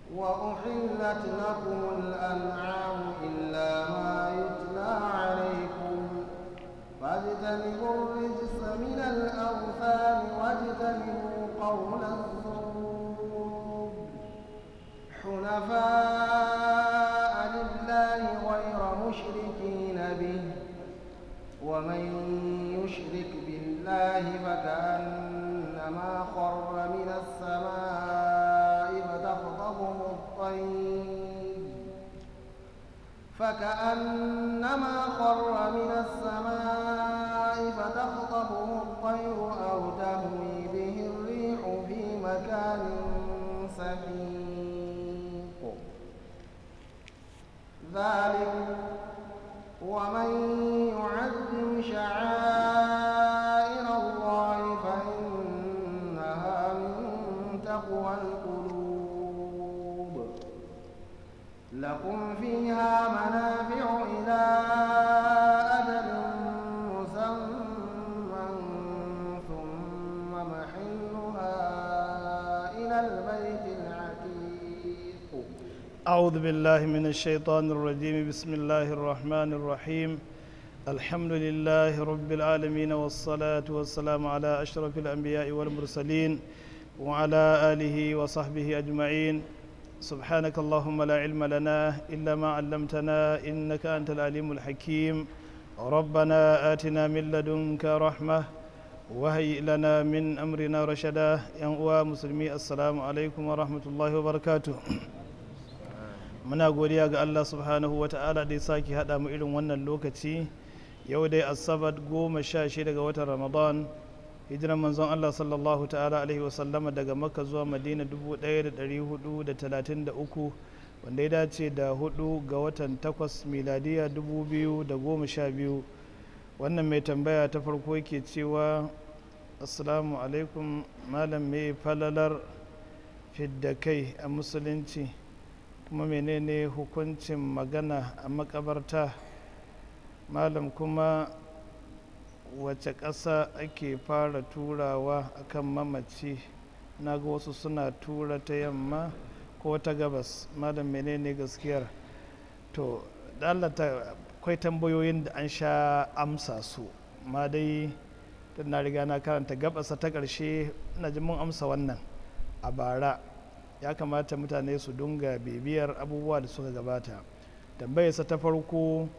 وأحلت لكم الأنعام إلا ما يتلى عليكم فاجتنبوا الرجس من الأوثان واجتنبوا قول الزور حنفاء لله غير مشركين به ومن يشرك بالله فكأنما خر من السماء فتخطفه الطير فكأنما خر من السماء فتخطفه الطير أو تهوي به الريح في مكان سحيق ذلك ومن يعظم شعائر الله فإنها من تقوى القلوب لكم فيها منافع إلى أجل مسمى ثم محلها إلى البيت العتيق أعوذ بالله من الشيطان الرجيم بسم الله الرحمن الرحيم الحمد لله رب العالمين والصلاة والسلام على أشرف الأنبياء والمرسلين وعلى آله وصحبه أجمعين سبحانك اللهم لا علم لنا إلا ما علمتنا إنك أنت العليم الحكيم ربنا آتنا من لدنك رحمة وهيئ لنا من أمرنا رشدا يا مسلمي السلام عليكم ورحمة الله وبركاته muna godiya ga Allah subhanahu wa ta'ala da ya sake haɗa mu irin wannan lokaci yau dai asabar goma sha shida ga watan ramadan hijiran manzon Allah sallallahu ta'ala alaihi wasallama daga makka zuwa madina 1433 wanda ya dace da hudu ga watan takwas miladiya 2012 wannan mai tambaya ta farko yake cewa assalamu alaikum malam mai falalar fidda kai a musulunci kuma menene hukuncin magana a makabarta malam kuma wace ƙasa ake fara turawa akan mamaci na ga wasu suna tura ta yamma ko ta gabas malam menene gaskiyar to dalata akwai tambayoyin da an sha amsa su ma dai na riga na karanta gabasa ta ƙarshe na ji mun amsa wannan a bara ya kamata mutane su dunga bibiyar abubuwa da suka gabata tambayarsa ta farko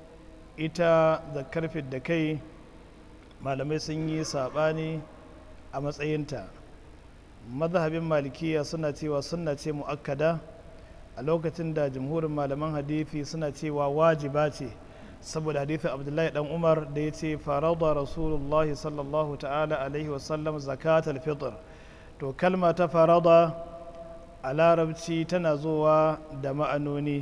ita zakar da kai malamai sun yi saɓani a matsayinta mazhabin malikiya suna cewa suna ce mu'akkada a lokacin da jamhurin malaman hadithi suna cewa wajiba ce saboda hadithin abdullahi dan umar da ya ce farada rasulullahi sallallahu ta'ala alaihi wasallam zakatul fitr to kalma ta farada a larabci tana zuwa da ma'anoni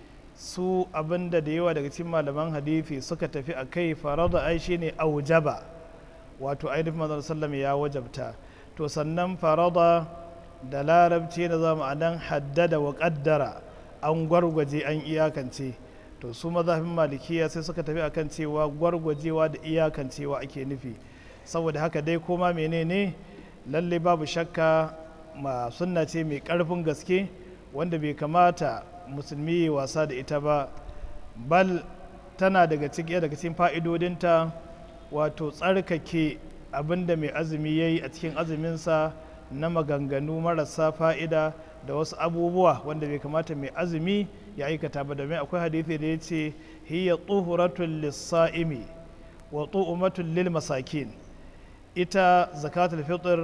su abinda da yawa daga cikin malaman hadithi suka tafi a kai farada ai shine aujaba wato ainihin manzon sallam ya wajabta to sannan farada da larabci na zama a nan haddada wa kaddara an gwargwaje an iyakance to su mazhabin malikiya sai suka tafi akan cewa gwargwajewa da iyakancewa ake nufi saboda haka dai koma menene lalle babu shakka ma sunna ce mai karfin gaske wanda bai kamata musulmi ya wasa da ita ba bal tana daga cikin daga cikin fa'idodinta wato tsarkake abinda mai azumi ya yi a cikin azuminsa na maganganu marasa fa'ida da wasu abubuwa wanda bai kamata mai azumi ya aikata ba domin akwai hadithi da ya ce hiya tsohuratun lissa'imi wa tsohumatun lil masakin ita zakatul fitr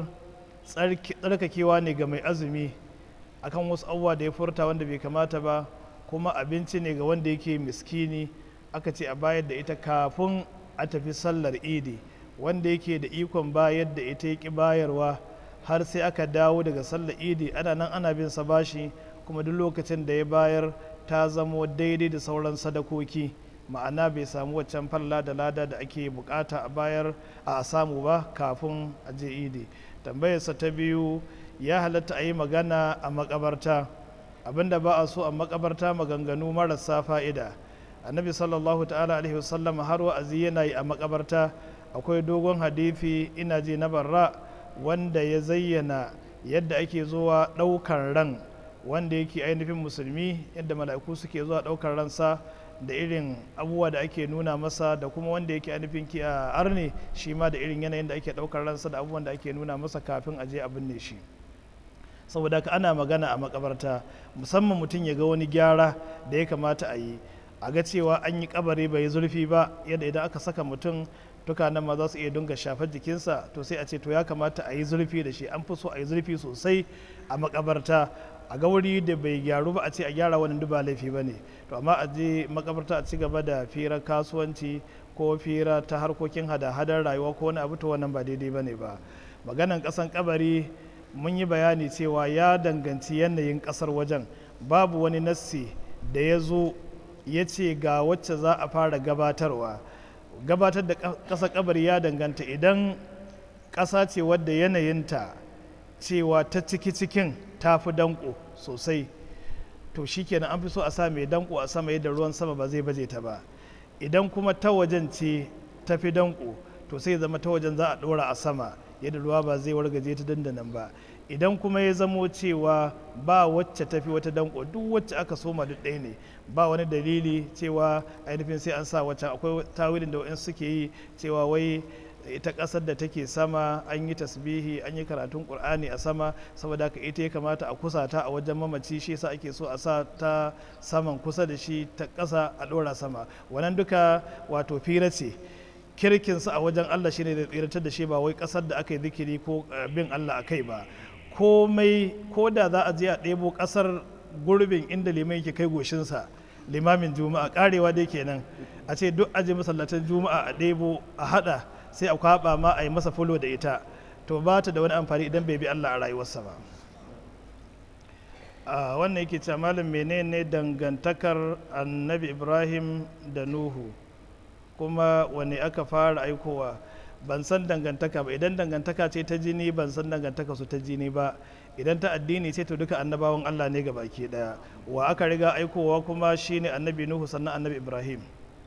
tsarkakewa ne ga mai azumi akan wasu abubuwa da ya furta wanda bai kamata ba kuma abinci ne ga wanda yake miskini aka ce a bayar da ita kafin a tafi sallar idi wanda yake da ikon bayar da ita yaki bayarwa har sai aka dawo daga sallar idi ana nan ana bin sa bashi kuma duk lokacin da ya bayar ta zamo daidai da sauran sadakoki ma'ana bai samu waccan falla da lada da ake bukata a bayar a samu ba kafin a je idi tambayarsa ta biyu ya halatta a yi magana a makabarta abinda ba a so a makabarta maganganu marasa fa'ida annabi sallallahu ta'ala alaihi wasallam har wa'azi yana yi a makabarta akwai dogon hadithi ina ji na barra wanda ya zayyana yadda ake zuwa ɗaukar ran wanda yake ainihin musulmi yadda mala'iku suke zuwa ɗaukar ransa da irin abubuwa da ake nuna masa da kuma wanda yake ainihin ki a arne shi ma da irin yanayin da ake ɗaukar ransa da abubuwan da ake nuna masa kafin a je a binne shi saboda haka ana magana a makabarta musamman mutum ya ga wani gyara da ya kamata a yi a ga cewa an yi kabari bai yi zurfi ba yadda idan aka saka mutum tukanan ma za su iya dunga shafar jikinsa to sai a ce to ya kamata a yi zurfi da shi an fi so a yi zurfi sosai a makabarta a ga wuri da bai gyaru ba a ce a gyara wani duba laifi ba ne to amma a je makabarta a ci gaba da firar kasuwanci ko fira ta harkokin hada-hadar rayuwa ko wani abu to wannan ba daidai ba ne ba maganan kasan kabari mun yi bayani cewa ya danganci yanayin kasar wajen babu wani nassi da ya zo ya ce ga wacce za a fara gabatarwa gabatar da ƙasa kabari ya danganta idan ƙasa ce wadda yanayinta cewa ta ciki cikin ta fi danko sosai to shikenan an fi so a sa mai danko a sama yadda ruwan sama ba zai baje ta ba idan kuma ta wajen ce ta fi danko to sai zama ta wajen za a ɗora a sama yadda ruwa ba zai wargaje ta dandanan ba idan kuma ya zamo cewa ba wacce tafi wata danko duk wacce aka soma duk ɗaya ne ba wani dalili cewa ainihin sai an sa wacce akwai tawilin da wa'in suke yi cewa wai ita ƙasar da take sama an yi tasbihi an yi karatun ƙur'ani a sama saboda haka ita ya kamata a kusa ta a wajen mamaci shi yasa ake so a sa ta saman kusa da shi ta ƙasa a ɗora sama wannan duka wato fira ce kirkinsa a wajen Allah shine da tsiratar da shi ba wai ƙasar da aka yi zikiri ko bin Allah a kai ba komai ko da za a je a ɗebo ƙasar gurbin inda liman yake kai goshinsa limamin juma'a karewa dai kenan a ce duk aje masallatan juma'a a ɗebo a haɗa sai a kwaɓa ma a yi masa fulo da ita to ba ta da wani amfani idan bai bi Allah a rayuwarsa ba a wannan yake cewa malam menene dangantakar annabi ibrahim da nuhu kuma wani aka fara aikowa ban san dangantaka ba idan dangantaka ce ta jini ban san dangantaka su ta jini ba idan ta addini ce to duka annabawan Allah ne baki daya wa aka riga aikowa kuma shine annabi nuhu sannan annabi ibrahim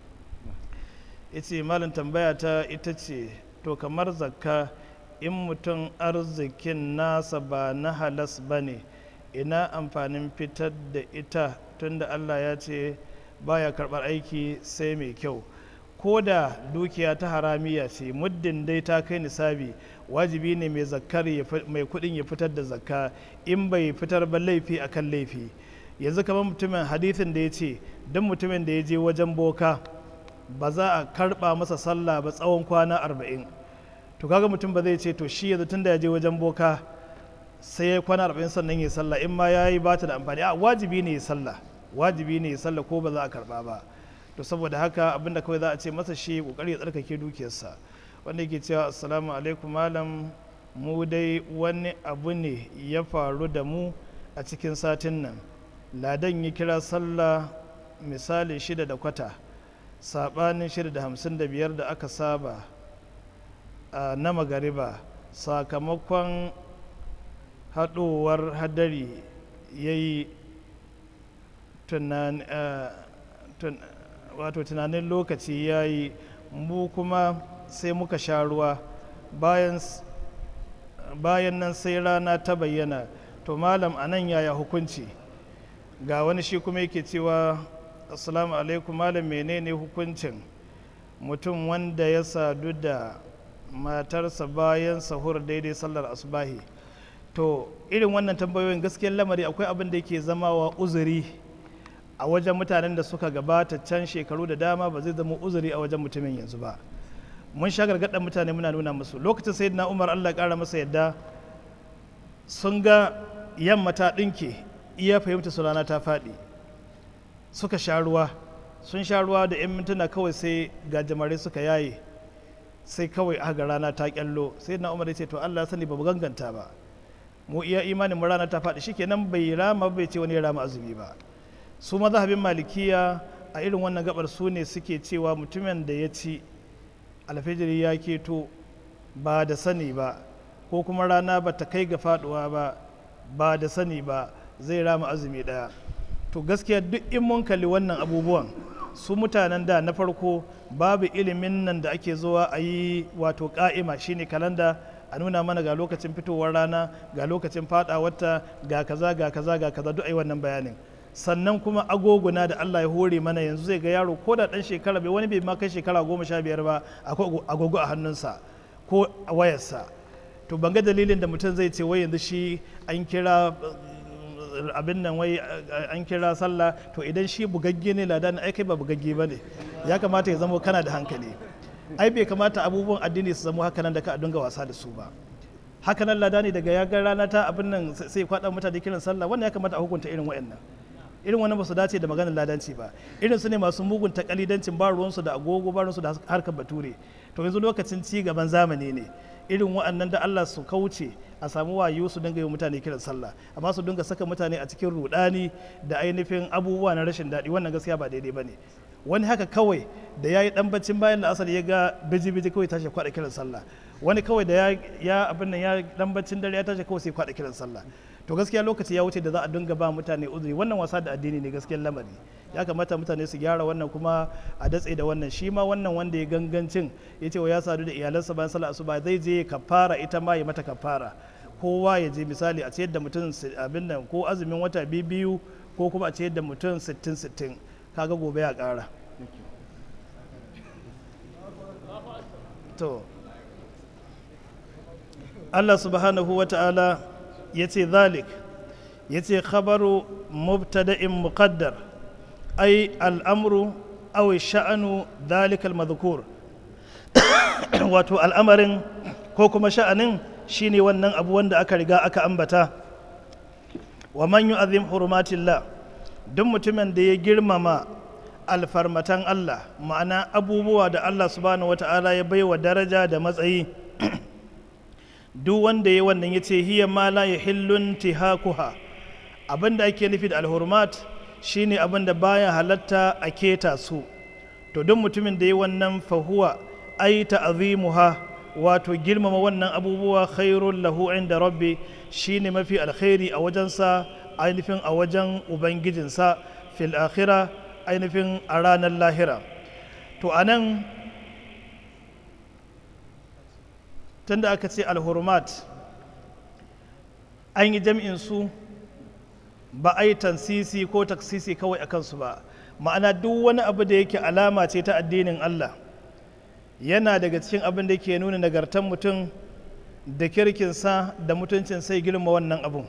yace malam tambaya ta ita ce to kamar zakka in mutum arzikin nasa ba na halas ba ne ina amfanin fitar da ita tunda Allah ya ce baya karɓar aiki sai mai kyau ko da dukiya ta haramiya ce muddin dai ta kai nisabi wajibi ne mai zakkar mai kudin ya fitar da zakka in bai fitar ba laifi akan laifi yanzu kamar mutumin hadithin da ya ce don mutumin da ya je wajen boka ba za a karba masa sallah ba tsawon kwana arba'in to kaga mutum ba zai ce to shi yanzu tun da ya je wajen boka sai ya kwana arba'in sannan ya sallah in ma ya yi ba ta da amfani a wajibi ne ya sallah wajibi ne ya sallah ko ba za a karba ba to saboda haka abinda kawai za a ce masa shi kokari ya tsarkake dukiyarsa wanda yake cewa assalamu alaikum malam mu dai wani abu ne ya faru da mu a cikin satin nan ladan ya kira sallah misali shida da kwata sabanin shida da hamsin da biyar da aka saba na magariba sakamakon haɗowar hadari ya yi wato tunanin lokaci ya yi mu kuma sai muka sha ruwa bayan nan sai rana ta bayyana to malam a nan yaya hukunci ga wani shi kuma yake cewa assalamu alaikum malam menene hukuncin mutum wanda ya sadu da matarsa bayan sahur daidai sallar asubahi to irin wannan tambayoyin gaskiyar lamari akwai abin da yake zama wa uzuri a wajen mutanen da suka gabata can shekaru da dama ba zai zama uzuri a wajen mutumin yanzu ba mun sha gargaɗin mutane muna nuna musu lokacin sai na umar allah ƙara masa yadda sun ga yamma ta ɗinke iya fahimta su rana ta faɗi suka sha ruwa sun sha ruwa da 'yan mintuna kawai sai gajimare suka yaye sai kawai aka rana ta kyallo sai na umar ya ce to allah sani ba mu ganganta ba mu iya imanin mu rana ta faɗi shikenan bai rama bai ce wani ya rama azumi ba su mazhabin malikiya a irin wannan gabar su ne suke cewa mutumin da ya ci alfijiri ya keto ba da sani ba ko kuma rana ba ta kai ga faduwa ba ba da sani ba zai rama azumi daya to gaskiya duk in mun kalli wannan abubuwan su mutanen da na farko babu ilimin nan da ake zuwa a yi wato ka'ima shine kalanda a nuna mana ga lokacin fitowar rana ga lokacin fadawarta ga kaza ga kaza ga kaza duk ai wannan bayanin sannan kuma agoguna da Allah ya hore mana yanzu zai ga yaro ko da dan shekara bai wani bai ma kai shekara goma sha biyar ba akwai agogo a hannunsa ko a wayarsa to ban ga dalilin da mutum zai ce wai yanzu shi an kira abin nan wai an kira sallah to idan shi bugagge ne ladan ai kai ba bugagge ba ne ya kamata ya zama kana da hankali ai bai kamata abubuwan addini su zama haka nan da ka dinga wasa da su ba haka nan ladani daga ya ga rana ta abin nan sai kwada mutane kiran sallah wannan ya kamata a hukunta irin wa'annan irin wannan ba su dace da maganar ladanci ba irin su ne masu mugun takalidancin ba ruwansu da agogo ba ruwansu da harkar bature to yanzu lokacin ci gaban zamani ne irin wa'annan da Allah su kauce a samu wayo su dinga yi mutane kiran sallah amma su dinga saka mutane a cikin rudani da ainihin abubuwa na rashin daɗi wannan gaskiya ba daidai ba ne wani haka kawai da ya yi dan baccin bayan la'asar ya ga biji-biji kawai tashi kwaɗa kiran sallah wani kawai da ya abin nan ya dan baccin dare ya tashi kawai sai kwaɗa kiran sallah to gaskiya lokaci ya wuce da za a dinga ba mutane uzuri wannan wasa da addini ne gaskiyar lamari ya kamata mutane su gyara wannan kuma a datse da wannan shi ma wannan wanda ya gangancin ya ce wa ya sadu da iyalansa bayan sallah asuba zai je kafara ita ma ya mata kafara kowa ya je misali a ciyar da mutum abin nan ko azumin wata biyu ko kuma a ciyar da mutum sittin sittin kaga gobe ya kara to Allah subhanahu wa ta'ala ya ce zalik ya ce khabaru mubtada'in muqaddar ai al'amru aw sha'anu zalika al-madhkur wato al'amarin ko kuma sha'anin shine wannan abu wanda aka riga aka ambata wa man yu'azzim hurumatillah duk mutumin da ya girmama alfarmatan Allah ma'ana abubuwa da Allah subhanahu wata'ala ya baiwa daraja da matsayi duk wanda ya wannan ya ce hiya ma la yahillun tihakuha abin da ake nufi da alhurmat shine abin da baya halatta a keta su to duk mutumin da ya wannan fahuwa ai ta'zimuha wato girmama wannan abubuwa khairul lahu inda rabbi shine mafi alkhairi a wajensa ainihin a wajen ubangijinsa fil akhira ainihin a ranar lahira to anan tunda aka ce alhurmat an yi jam'in su ba a yi tansisi ko taksisi kawai a kansu ba ma'ana duk wani abu da yake alama ce ta addinin Allah yana daga cikin abin da ke nuna nagartan mutum da kirkinsa da mutuncin sai girma wannan abun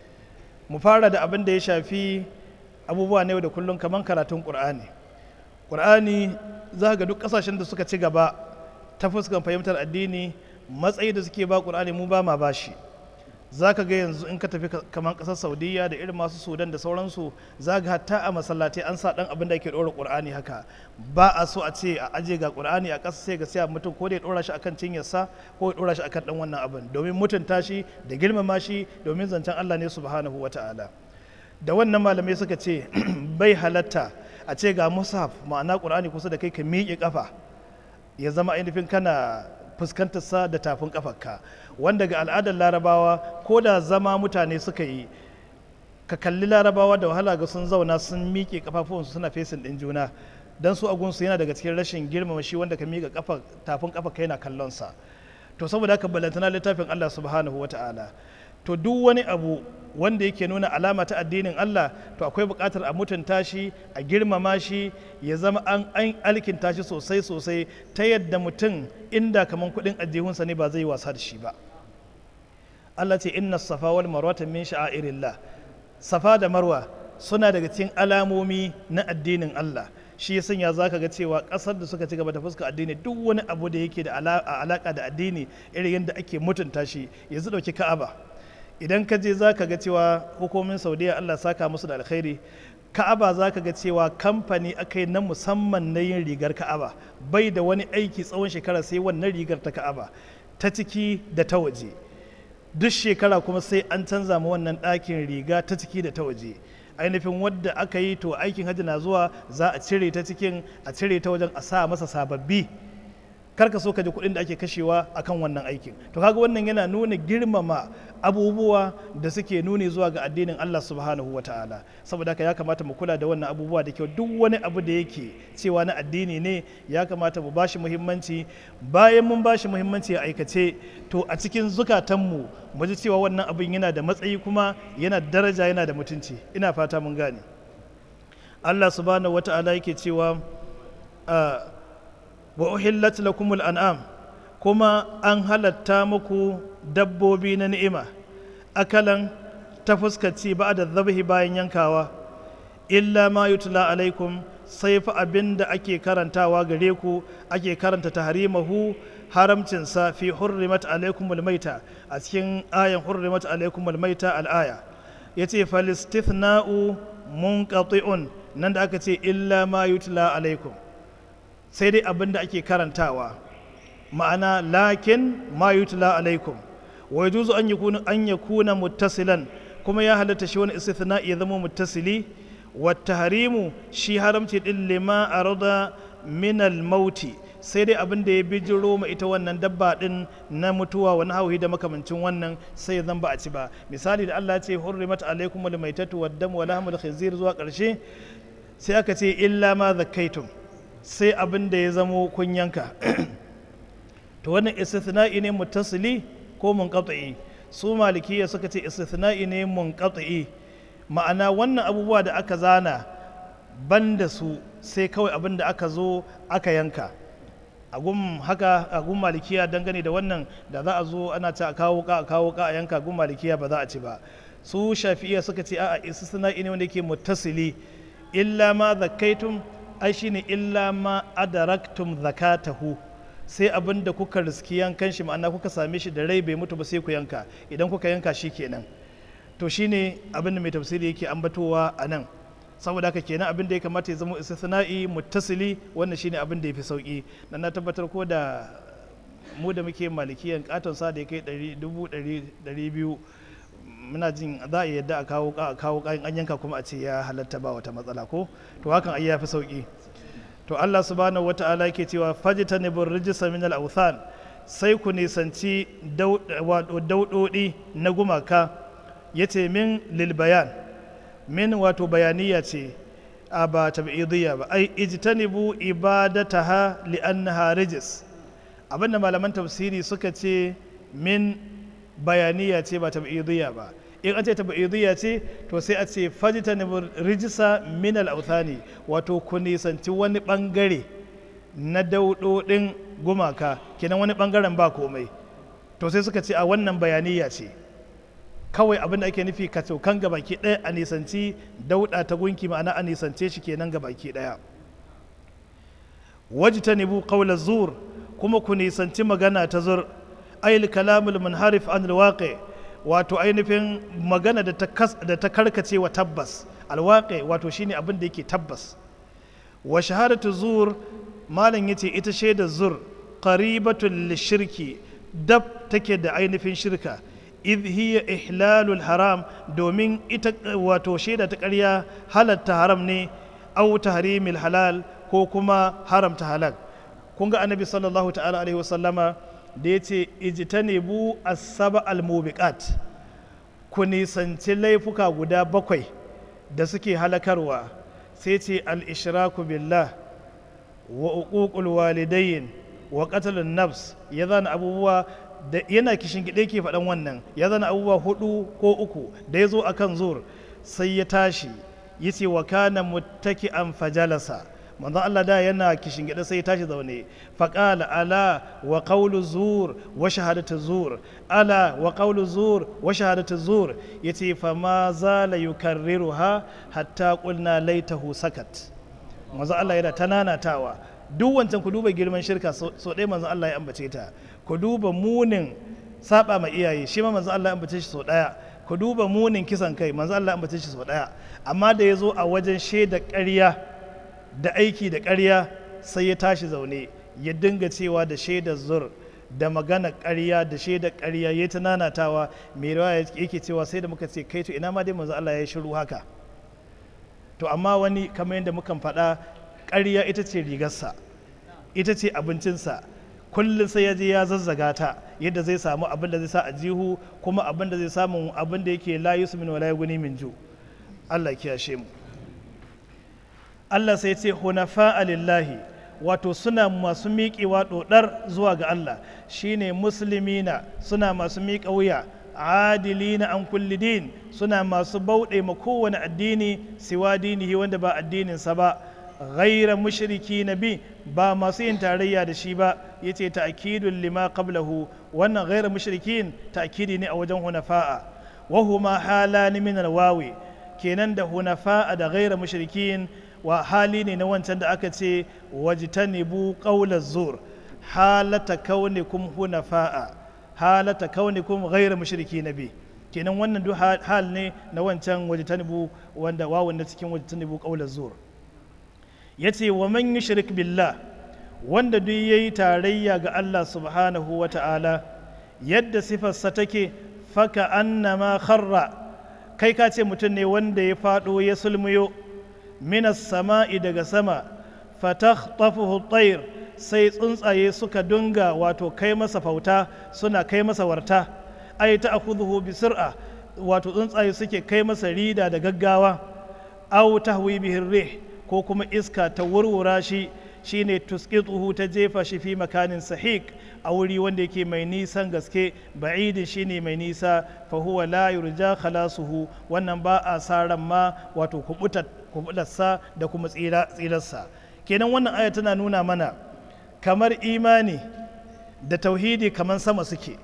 mu fara da abin da ya shafi abubuwa na yau da kullum kamar karatun ƙur'ani ƙur'ani za ga duk ƙasashen da suka ci gaba ta fuskan fahimtar addini matsayi da suke ba ƙur'ani mu ba ma bashi za ka ga yanzu in ka tafi kamar ƙasar saudiya da irin masu sudan da sauransu za ga hatta a masallatai an sa ɗan abin da ake ɗora ƙur'ani haka ba a so a ce a aje ga ƙur'ani a ƙasa sai ga sai mutum ko da ya ɗora shi akan cinyarsa ko ya ɗora shi akan ɗan wannan abin domin mutunta shi da girmama shi domin zancen allah ne subhanahu wa ta'ala da wannan malamai suka ce bai halatta a ce ga mushaf ma'ana ƙur'ani kusa da kai ka miƙe ƙafa ya zama ainihin kana fuskantar sa da tafin kafarka wanda ga al'adar larabawa ko da zama mutane suka yi ka kalli larabawa da wahala ga sun zauna sun miƙe kafafuwansu suna fesin ɗin juna don su agunsu yana daga cikin rashin girmama shi wanda ka miƙa kafa tafin kafa kai na kallon sa to saboda haka balantana littafin Allah subhanahu wata'ala to duk wani abu wanda yake nuna alama ta addinin Allah to akwai buƙatar a mutunta shi a girmama shi ya zama an an alkinta shi sosai sosai ta yadda mutum inda kaman kuɗin ajihunsa ne ba zai wasa da shi ba Allah ce inna safa wal marwata min sha'airillah safa da marwa suna daga cikin alamomi na addinin Allah shi ya sanya za ka ga cewa ƙasar da suka ci gaba da fuska addini duk wani abu da yake da alaƙa da addini irin yadda ake mutunta shi yanzu ɗauki ka'aba idan ka je za ka ga cewa hukumin saudiya allah saka musu da alkhairi ka'aba za ka ga cewa kamfani aka yi na musamman na yin rigar ka'aba bai da wani aiki tsawon shekara sai wannan rigar ta ka'aba ta ciki da ta waje duk shekara kuma sai an canza ma wannan ɗakin riga ta ciki da ta waje ainihin wadda aka yi to aikin hajji na zuwa za a cire ta cikin a cire ta wajen a sa masa sababbi kar ka so ka ji kuɗin da ake kashewa akan wannan aikin to kaga wannan yana nuna girmama abubuwa da suke nuni zuwa ga addinin Allah subhanahu wa ta'ala saboda haka ya kamata mu kula da wannan abubuwa da kyau duk wani abu da yake cewa na addini ne ya kamata mu bashi muhimmanci bayan mun bashi muhimmanci a aikace to a cikin zukatanmu mu ji cewa wannan abin yana da matsayi kuma yana da daraja yana da mutunci ina fata mun gane Allah subhanahu wa ta'ala yake cewa wa uhillat lakumul an'am kuma an halatta muku dabbobi na ni'ima akalan ta fuskaci ba da zabihi bayan yankawa illa ma yutla alaikum sai fa abin da ake karantawa gare ku ake karanta tahrimahu haramcinsa fi hurrimat alaikumul maita a cikin ayan hurrimat alaikumul maita al'aya yace falistithna'u munqati'un nan da aka ce illa ma yutla alaikum sai dai abin da ake karantawa ma'ana lakin ma yutla alaikum wa yajuzu an yakuna an yakuna muttasilan kuma ya halatta shi wani istithna ya zama muttasili wa tahrimu shi haramci din lima arada min al mauti sai dai abin da ya bijiro ma ita wannan dabba din na mutuwa wani hauhi da makamancin wannan sai zan ba a ci ba misali da Allah ya ce hurrimat alaikum al maitatu wad dam wa lahmul khinzir zuwa karshe sai aka ce illa ma zakkaitum sai abin da ya zamo kun yanka to wannan istithna'i ne muttasili ko munqati su malikiya suka ce istithna'i ne munqati ma'ana wannan abubuwa da aka zana banda su sai kawai abin da aka zo aka yanka a gun haka a gun malikiya dangane da wannan da za a zo ana ta a kawo ka a kawo ka a yanka gun malikiya ba za a ci ba su shafi'iya suka ce a'a istithna'i ne wanda yake muttasili illa ma zakkaitum ai shine illa ma adaraktum zakatahu sai abin da kuka riski yankan shi ma'ana kuka same shi da rai bai mutu ba sai ku yanka idan kuka yanka shi kenan to shine abin da mai tafsiri yake ambatowa a nan saboda haka kenan abin da ya kamata ya zama istisna'i muttasili wannan shine abin da ya fi sauki dan na tabbatar ko da mu da muke malikiyan katon sa da ya kai dubu ɗari biyu muna jin za a yadda a kawo a kawo kayan an yanka kuma a ce ya halatta ba wata matsala ko to hakan ai ya fi sauki to Allah subhanahu wata'ala yake cewa fajtanibur rijsa min al-awthan sai ku nisanci daudodi na gumaka yace min lil bayan min wato bayaniya ce a ba tab'idiyya ba ai ijtanibu ibadataha li'annaha rijis abinda malaman tafsiri suka ce min bayaniya ce ba tab'idiyya ba in an ce tab'idiyya ce to sai a ce fajtanibu rijsa min al-awthani wato ku nisanci wani bangare na daudodin gumaka kenan wani bangaren ba komai to sai suka ce a wannan bayaniya ce kawai abin da ake nufi ka kan gabaki ɗaya a nisanci dauɗa ta gunki ma'ana a nisance shi kenan gabaki ɗaya wajtanibu qawla zur kuma ku nisanci magana ta zur ayil kalamul munharif an alwaqi wato ainihin magana da ta da ta karkace wa tabbas alwaqi wato shine abin da yake tabbas wa shahadatu zur malam yace ita shaidar zur qaribatul lishirki dab take da ainihin shirka idh hiya ihlalul haram domin ita wato shaida ta ƙarya halatta haram ne au tahrimil halal ko kuma haramta halal kun ga annabi sallallahu ta'ala alaihi wasallama da ya ce ijtanibu as-saba al-mubiqat ku nisanci laifuka guda bakwai da suke halakarwa sai ce al-ishraku billah wa uququl walidayn wa qatlun nafs ya zana abubuwa da yana kishin gide ke faɗan wannan ya zana abubuwa hudu ko uku da ya zo a kan zur sai ya tashi ya ce wa kana muttaki an fajalasa manzon Allah da yana kishin gide sai ya tashi zaune faƙala ala wa qawlu zur wa shahadatu zur ala wa qawlu zur wa shahadatu zur yace fa ma zala yukarriruha hatta qulna laitahu sakat manzon Allah yana tananatawa duk wancan ku duba girman shirka so ɗaya manzon Allah ya ambace ta ku duba munin saba ma iyaye shi ma manzo Allah ya ambace shi sau daya ku duba munin kisan kai manzo Allah ya ambace shi sau daya amma da ya zo a wajen shaida ƙarya da aiki da ƙarya sai ya tashi zaune ya dinga cewa da shaidar zur da magana ƙarya da shaida ƙarya ya ta nanatawa mai rawa yake cewa sai da muka ce kai to ina ma dai manzo Allah ya yi shiru haka to amma wani kamar yadda mukan faɗa ƙarya ita ce rigarsa ita ce abincinsa kullum sai ya je ya zazzaga ta yadda zai samu abin da zai sa a jihu kuma abin da zai samu abin da yake la yusmin wala yughni min ju Allah ya kiyashe mu Allah sai ce hunafa lillahi wato suna masu miƙewa ɗoɗar zuwa ga Allah shine musulmina suna masu miƙa wuya adilina an kulli din suna masu bauɗe ma kowane addini siwa dinihi wanda ba addininsa ba ghaira mushriki na bi ba masu yin tarayya da shi ba yace ta'kidul lima qablahu wannan ghaira mushrikin ta'kidi ne a wajen hunafa'a wa huma halani min alwawi kenan da hunafa'a da ghaira mushrikin wa hali ne na wancan da aka ce wajtanibu qawla zur halata kaunikum hunafa'a halata kaunikum ghairu mushriki nabi kenan wannan duk hal ne na wancan wajtanibu wanda wawun na cikin wajtanibu qawla zur yace wa man yushrik billah wanda duk yayi tarayya ga Allah subhanahu wa ta'ala yadda sifarsa take faka annama kharra kai ka ce mutum ne wanda ya fado ya sulmuyo minas sama'i daga sama fatakhtafuhu at-tayr sai tsuntsaye suka dunga wato kai masa fauta suna kai masa warta ai ta akhudhu bi sir'a wato tsuntsaye suke kai masa rida da gaggawa aw tahwi bihi rih ko kuma iska ta wurwura shi shine tusqituhu ta jefa shi fi makanin sahik a wuri wanda yake mai nisan gaske ba'idin shine mai nisa fa huwa la yurja khalasuhu wannan ba a saran ma wato kubutarsa da kuma tsirarsa kenan wannan aya tana nuna mana kamar imani da tauhidi kamar sama suke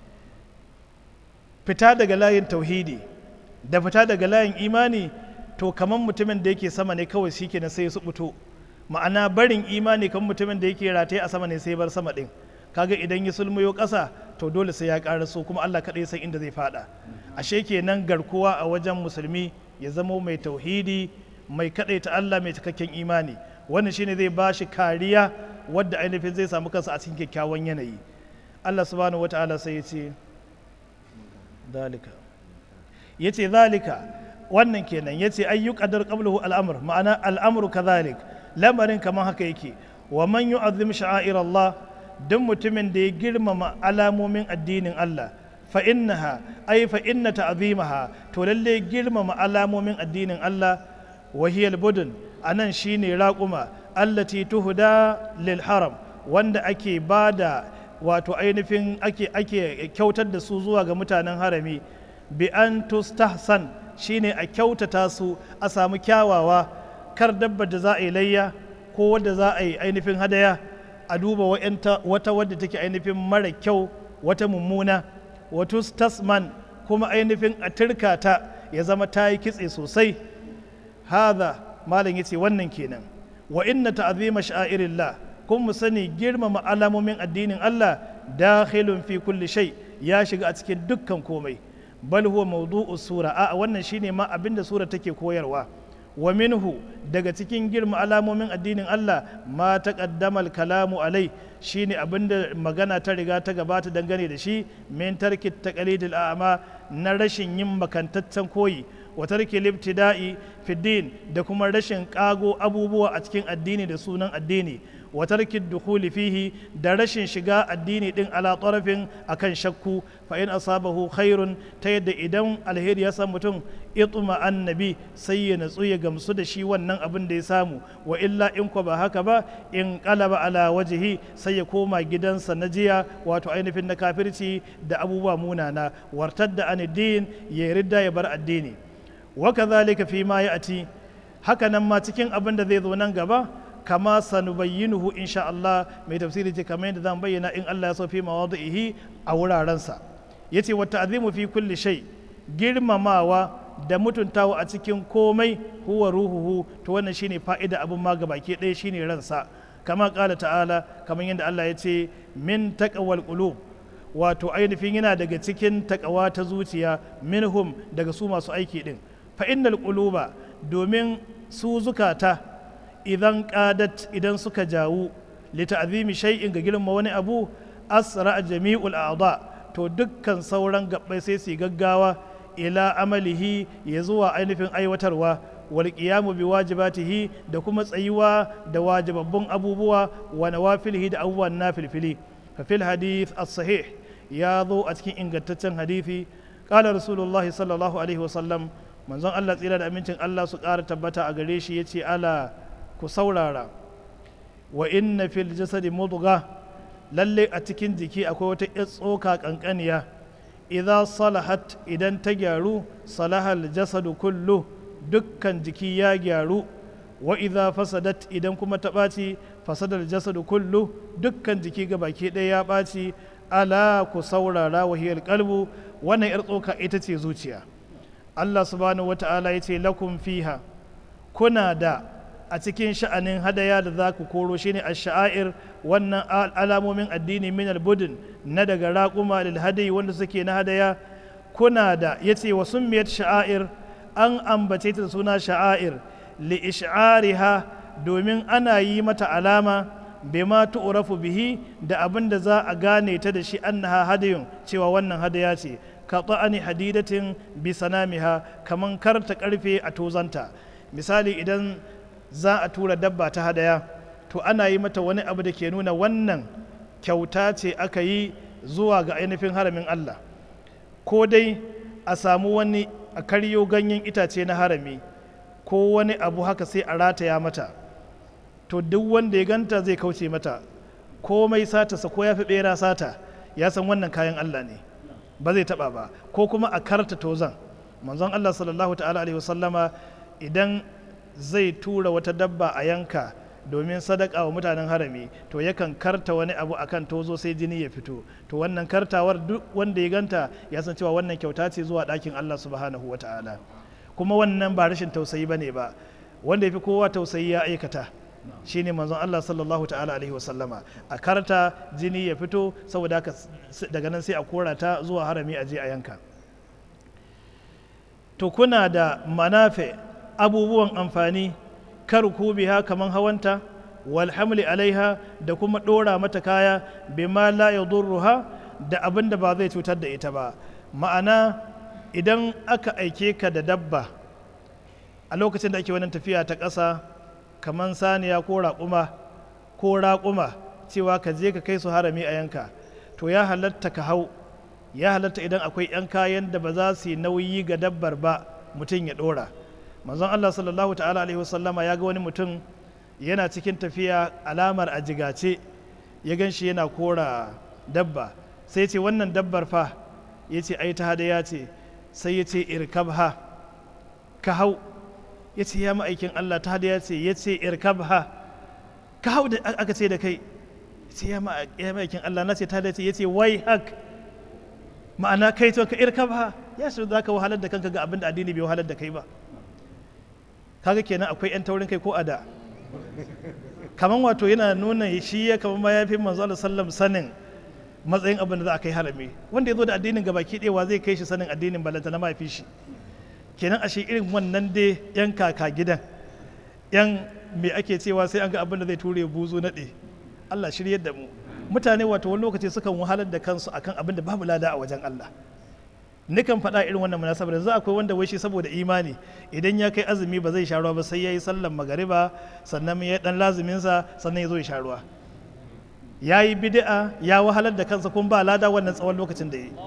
fita daga layin tauhidi da fita daga layin imani to kamar mutumin da yake sama ne kawai shi kenan sai su fito ma'ana barin imani kamar mutumin da yake rataye a sama ne sai bar sama din kaga idan ya sulmuyo ƙasa to dole sai ya ƙara so kuma Allah kaɗai san inda zai fada ashe kenan garkuwa a wajen musulmi ya zamo mai tauhidi mai kaɗai ta Allah mai cikakken imani wannan shine zai ba shi kariya wadda ainihin zai samu kansa a cikin kyakkyawan yanayi Allah subhanahu wata'ala sai ya ce zalika ya ce zalika wannan kenan ya ce ayyu qadar qablahu al'amr ma'ana al'amru kadhalik lamarin kamar haka yake wa man yu'azzim sha'air Allah duk mutumin da ya girmama alamomin addinin Allah fa innaha ay fa inna ta'zimaha to lalle girmama alamomin addinin Allah wa hiya al-budun anan shine raquma allati tuhda lil haram wanda ake bada wato ainihin ake ake kyautar da su zuwa ga mutanen harami bi an tustahsan shine a kyautata su a samu kyawawa kar dabbar da za a yi layya ko wadda za a yi ainihin hadaya a duba wata wadda take ainihin mara kyau wata mummuna wato tasman kuma ainihin a turka ta ya zama ta yi kitse sosai haza malam yace wannan kenan wa inna ta'zima sha'irillah kun mu sani girmama alamomin addinin Allah dakhilun fi kulli shay ya shiga a cikin dukkan komai bal huwa mawdu'u sura a wannan shine ma abinda sura take koyarwa wa minhu daga cikin girma alamomin addinin Allah ma taqaddama kalamu alai shine abinda magana ta riga ta gabata dangane da shi min tarki taqlidil a'ma na rashin yin makantaccen koyi wa tarki libtida'i fi din da kuma rashin kago abubuwa a cikin addini da sunan addini wa tarki dukhuli fihi da rashin shiga addini din ala tarafin akan shakku fa in asabahu khairun ta yadda idan alheri ya samu mutum itma annabi sai ya natsu ya gamsu da shi wannan abin da ya samu wa illa in ko ba haka ba in qalaba ala wajhi sai ya koma gidansa na jiya wato ainihin na kafirci da abubuwa munana wartadda an din ya ridda ya bar addini wa kadhalika fi ma ya'ti haka nan ma cikin abin da zai zo nan gaba kama sanubayyinuhu insha Allah mai tafsiri ce kamar yadda zan bayyana in Allah ya so fi mawadihi a wurarensa yace wa ta'zimu fi kulli shay girmamawa da mutuntawa a cikin komai huwa ruhuhu to wannan shine fa'ida abin ma baki ɗaya shine ransa kama kala ta'ala kamar yadda Allah ya ce min taqwal qulub wato ainihin yana daga cikin takawa ta zuciya minhum daga su masu aiki din fa innal quluba domin su zukata idan qadat idan suka jawu li ta'zimi shay'in ga girma wani abu asra jami'ul a'da to dukkan sauran gabbai sai su gaggawa ila amalihi ya zuwa ainihin aiwatarwa wal qiyamu bi wajibatihi da kuma tsayuwa da wajibabbun abubuwa wa nawafilihi da abubuwan nafilfili fa fil hadith as-sahih ya zo a cikin ingantaccen hadithi qala rasulullahi sallallahu alaihi wasallam manzon Allah tsira da amincin Allah su ƙara tabbata a gare shi yace ala ku saurara wa inna fil jasadi mudgha lalle a cikin jiki akwai wata yar tsoka kankaniya idza salahat idan ta gyaru salahal jasadu kullu dukkan jiki ya gyaru wa idza fasadat idan kuma ta ɓaci fasadar jasadu kullu dukkan jiki ga baki ɗaya ya ɓaci ala ku saurara wahiyar kalbu wannan yar tsoka ita ce zuciya Allah subhanahu wata'ala ya ce lakum fiha kuna da a cikin sha'anin hadaya da za ku koro shine a sha'air wannan alamomin addini min albudin na daga raƙuma lil hadayi wanda suke na hadaya kuna da ya ce wa summiyat sha'air an ambace ta suna sha'air li ish'ariha domin ana yi mata alama bima tu'rafu bihi da abin da za a gane ta da shi annaha hadayun cewa wannan hadaya ce ka ta'ani hadidatin bi sanamiha kaman karta karfe a tozanta misali idan za a tura dabba ta hadaya to ana yi mata wani abu da ke nuna wannan kyauta ce aka yi zuwa ga ainihin haramin Allah ko dai a samu wani a karyo ganyen itace na harami ko wani abu haka sai a rataya mata to duk wanda ya ganta zai kauce mata komai sata sa ko ya fi bera sata ya san wannan kayan Allah ne ba zai taba ba ko kuma a karta tozan manzon Allah sallallahu ta'ala alaihi wasallama idan zai tura wata dabba a yanka domin sadaka wa mutanen harami to yakan karta wani abu akan tozo sai jini ya fito to wannan kartawar duk wanda ya ganta ya san cewa wannan kyauta ce zuwa ɗakin Allah subhanahu wa ta'ala kuma wannan ba rashin tausayi bane ba wanda ya fi kowa tausayi ya aikata shine manzon Allah sallallahu ta'ala alaihi wasallama a karta jini ya fito saboda haka daga nan sai a kora ta zuwa harami a je a yanka to kuna da manafe abubuwan amfani kar ku biha kaman hawanta wal hamli alaiha da kuma dora mata kaya bima la yadurruha da abin da ba zai cutar da ita ba ma'ana idan aka aike ka da dabba a lokacin da ake wannan tafiya ta ƙasa kaman saniya ko raƙuma ko raƙuma cewa ka je ka kai su harami a yanka to ya halatta ka hau ya halatta idan akwai 'yan kayan da ba za su yi nauyi ga dabbar ba mutum ya ɗora manzon Allah sallallahu ta'ala alaihi wasallama ya ga wani mutum yana cikin tafiya alamar a jigace ya gan shi yana kora dabba sai ce wannan dabbar fa ya ce ai ta hadaya ce sai ya ce irkabha ka hau ya ce ya ma'aikin Allah ta hadaya ce ya ce irkabha ka hau da aka ce da kai ce ya ma'aikin Allah na ce ta hadaya ce ya ce wai hak ma'ana kai to ka irkabha ya shi za ka wahalar da kanka ga abin da addini bai wahalar da kai ba kaga kenan akwai 'yan taurin kai ko a da kaman wato yana nuna shi ya kama mayafin manzo Allah sallam sanin matsayin abin da za a kai harami wanda ya zo da addinin gabaki ɗewa zai kai shi sanin addinin balanta na mafi shi kenan ashe irin wannan dai yan kaka gidan yan me ake cewa sai an ga abin da zai ture buzu naɗe Allah shiryar da mu mutane wato wani lokaci sukan wahalar da kansu akan abin da babu lada a wajen Allah nikan faɗa irin wannan munasabar yanzu akwai wanda wai shi saboda imani idan ya kai azumi ba zai sha ruwa ba sai ya yi sallan magariba sannan ya dan lazuminsa sannan ya zo ya sha ruwa ya yi bid'a ya wahalar da kansa kuma ba lada wannan tsawon lokacin da ya yi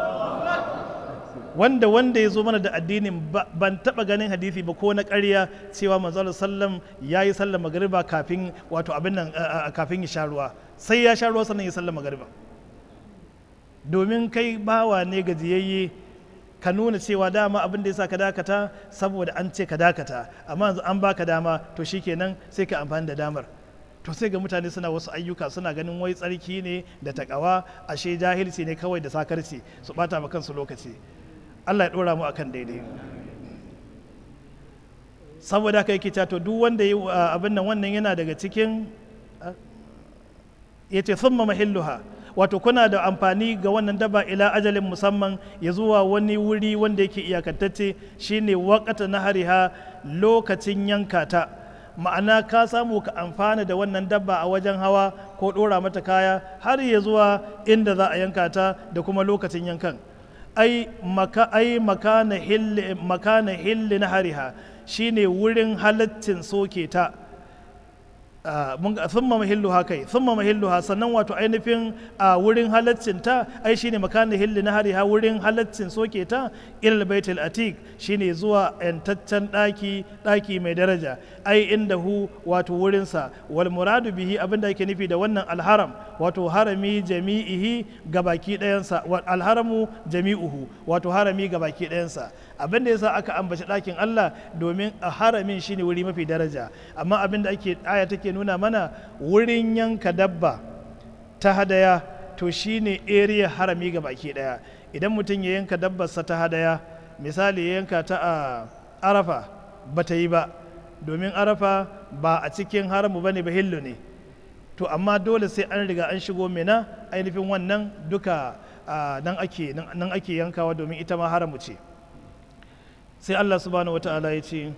wanda wanda ya zo mana da addinin ban taba ganin hadisi ba ko na ƙarya cewa manzo sallam ya yi sallan magariba kafin wato abin nan kafin ya sha ruwa sai ya sha ruwa sannan ya sallan magariba domin kai bawa ne gajiyayye ka nuna cewa dama abin da ya sa ka dakata saboda an ce ka dakata amma yanzu an baka dama to shikenan sai ka amfani da damar to sai ga mutane suna wasu ayyuka suna ganin wai tsarki ne da takawa ashe jahilci ne kawai da sakarci su bata ma kansu lokaci Allah ya dora mu akan daidai saboda haka yake to duk wanda yi abin nan wannan yana daga cikin yace thumma mahilluha wato kuna da amfani ga wannan daba ila ajalin musamman ya zuwa wani wuri wanda yake iyakantacce shine wakata na hariha lokacin yanka ta ma'ana ka samu ka amfana da wannan dabba a wajen hawa ko ɗora mata kaya har ya zuwa inda za a yanka ta da kuma lokacin yankan ai maka ai makana hilli makana hilli na hariha shine wurin halaccin soke ta thumma mahilluha kai thumma mahilluha sannan wato ainihin a wurin halaccin ta ai shine makanin hilli na hariha wurin halaccin soke ta ilal baitul atiq shine zuwa yantaccen daki daki mai daraja ai inda hu wato wurin sa wal muradu bihi abinda yake nufi da wannan alharam wato harami jami'ihi gabaki ɗayan sa alharamu jami'uhu wato harami gabaki ɗayan sa abin da yasa aka ambaci ɗakin Allah domin a haramin shine wuri mafi daraja amma abin da ake aya take nuna mana wurin yanka dabba ta hadaya to shine area harami ga baki ɗaya idan mutum ya yanka dabbarsa ta hadaya misali ya yanka ta a arafa ba ta yi ba domin arafa ba a cikin haramu bane ba hillu ne to amma dole sai an riga an shigo mina ainihin wannan duka nan ake nan ake yankawa domin ita ma haramu ce sai Allah subhanahu wata'ala ya ce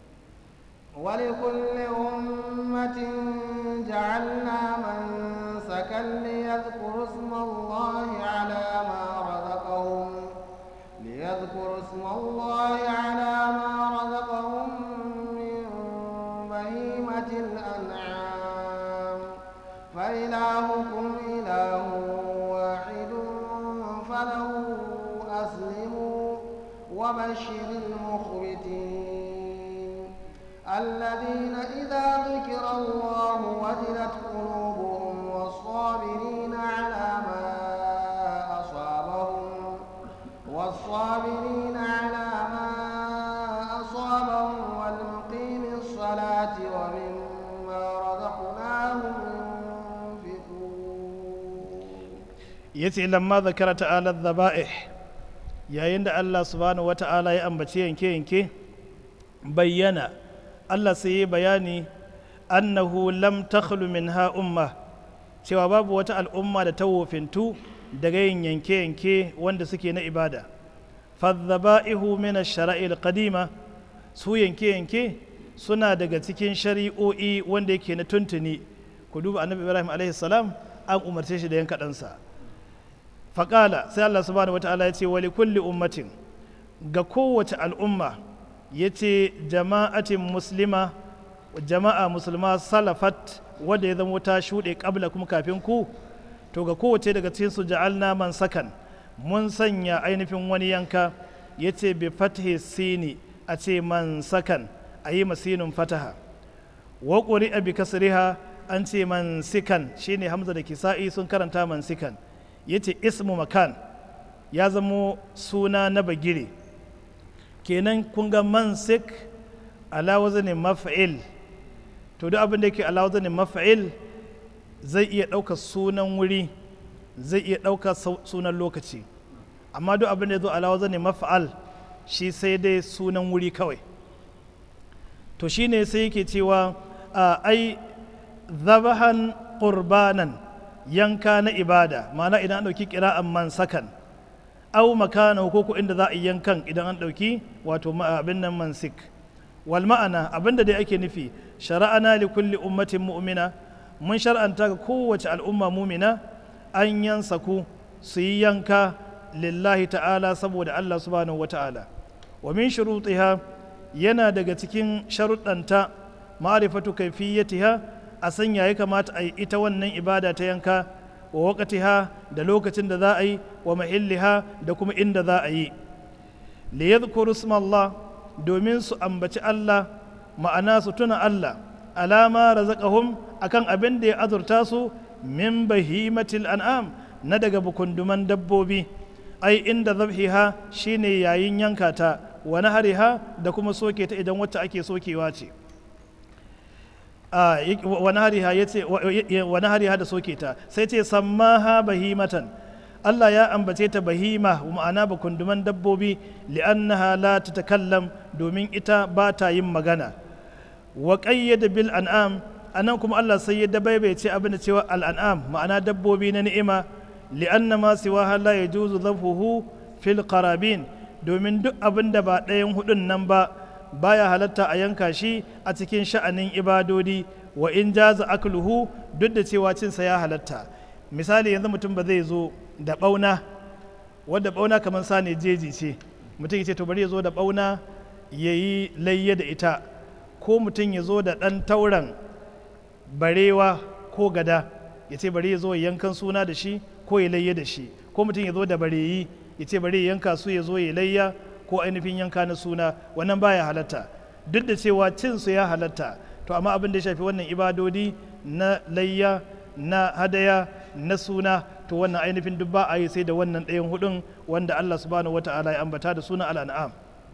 ولكل أمة جعلنا منسكا ليذكروا اسم الله على ما رزقهم ليذكروا اسم الله على ما رزقهم من بهيمة الأنعام فإلهكم إله واحد فله أسلموا وبشر المخبتين الذين إذا ذكر الله وجلت قلوبهم والصابرين على ما أصابهم والصابرين على ما أصابهم والمقيم الصلاة ومما رزقناهم ينفقون yace lamma zakara ta'ala dhaba'ih yayin da Allah subhanahu wata'ala ya ambaci yanke yanke bayyana Allah sai ya bayani annahu lam takhlu minha umma cewa babu wata al'umma da ta wofintu daga yin yanke yanke wanda suke na ibada fadhaba'ihu min ash-shara'il qadima su yanke yanke suna daga cikin shari'o'i wanda yake na tuntuni ku duba annabi Ibrahim alaihi salam an umarce shi da yanka ɗansa faƙala sai Allah subhanahu wa ta'ala ya ce wali kulli ummatin ga kowace al'umma ya ce jama'atin muslima jama'a musulma salafat wadda ya zama ta shuɗe ƙabla kuma kafin ku to ga kowace daga cikin su ja'alna man sakan mun sanya ainihin wani yanka ya ce bi fathi sini a ce man sakan a yi masinin fataha wa ƙuri'a bi kasriha an ce man sikan shine hamza da kisa'i sun karanta man sikan ya ce ismu makan ya zamo suna na bagire kenan kun ga mansik ala wazanin mafa'il to duk abin da yake ala wazanin mafa'il zai iya ɗauka sunan wuri zai iya ɗauka sunan lokaci amma duk abin da ya zo ala wazanin mafa'al shi sai dai sunan wuri kawai to shine sai yake cewa ai zabahan qurbanan yanka na ibada ma'ana idan an ɗauki ƙira'an man sakan au makana ko ko inda za a yi yankan idan an ɗauki wato abin nan mansik wal ma'ana abin da dai ake nufi shara'ana li kulli ummatin mu'mina mun shar'anta ga kowace al'umma mumina an yansaku su yi yanka lillahi ta'ala saboda Allah subhanahu wata'ala wa min shurutiha yana daga cikin sharuɗanta ma'rifatu kayfiyatiha a sanya ya kamata a yi ita wannan ibada ta yanka wa waƙatiha da lokacin da za a yi wa mahilliha da kuma inda za a yi liyadhkuru Allah domin su ambaci Allah ma'ana su tuna Allah alama razaqahum akan abin da ya azurta su min bahimatil an'am na daga bukunduman dabbobi ai inda zabhiha shine yayin yanka ta wa nahariha da kuma soke ta idan wacce ake sokewa ce wani hariha ya ce wani hariha da soke ta sai ce sammaha bahimatan Allah ya ambace ta bahima ma'ana ba kunduman dabbobi li'annaha la tatakallam domin ita ba ta yin magana wa qayyada bil an'am anan kuma Allah sai ya dabaibai ce abin da cewa al an'am ma'ana dabbobi na ni'ima li'anna ma siwaha la yajuzu dhabhuhu fil qarabin domin duk abin da ba ɗayan hudun nan ba baya halatta a yanka shi a cikin sha'anin ibadodi wa in jaza akluhu duk da cewa cinsa ya halatta misali yanzu mutum ba zai zo da bauna wadda bauna kamar sane jeji ce mutum ya ce to bari ya zo da bauna ya yi layya da ita ko mutum ya zo da ɗan tauran barewa ko gada ya ce bari ya zo ya yankan suna da shi ko ya layya da shi ko mutum ya zo da bareyi ya ce bari ya yanka su ya zo ya layya ko ainihin yanka na suna wannan baya halatta duk da cewa cin su ya halatta to amma abin da ya shafi wannan ibadodi na layya na hadaya na suna to wannan ainihin duk ba a yi sai da wannan ɗayan hudun wanda Allah subhanahu wata'ala ya ambata da suna al'an'am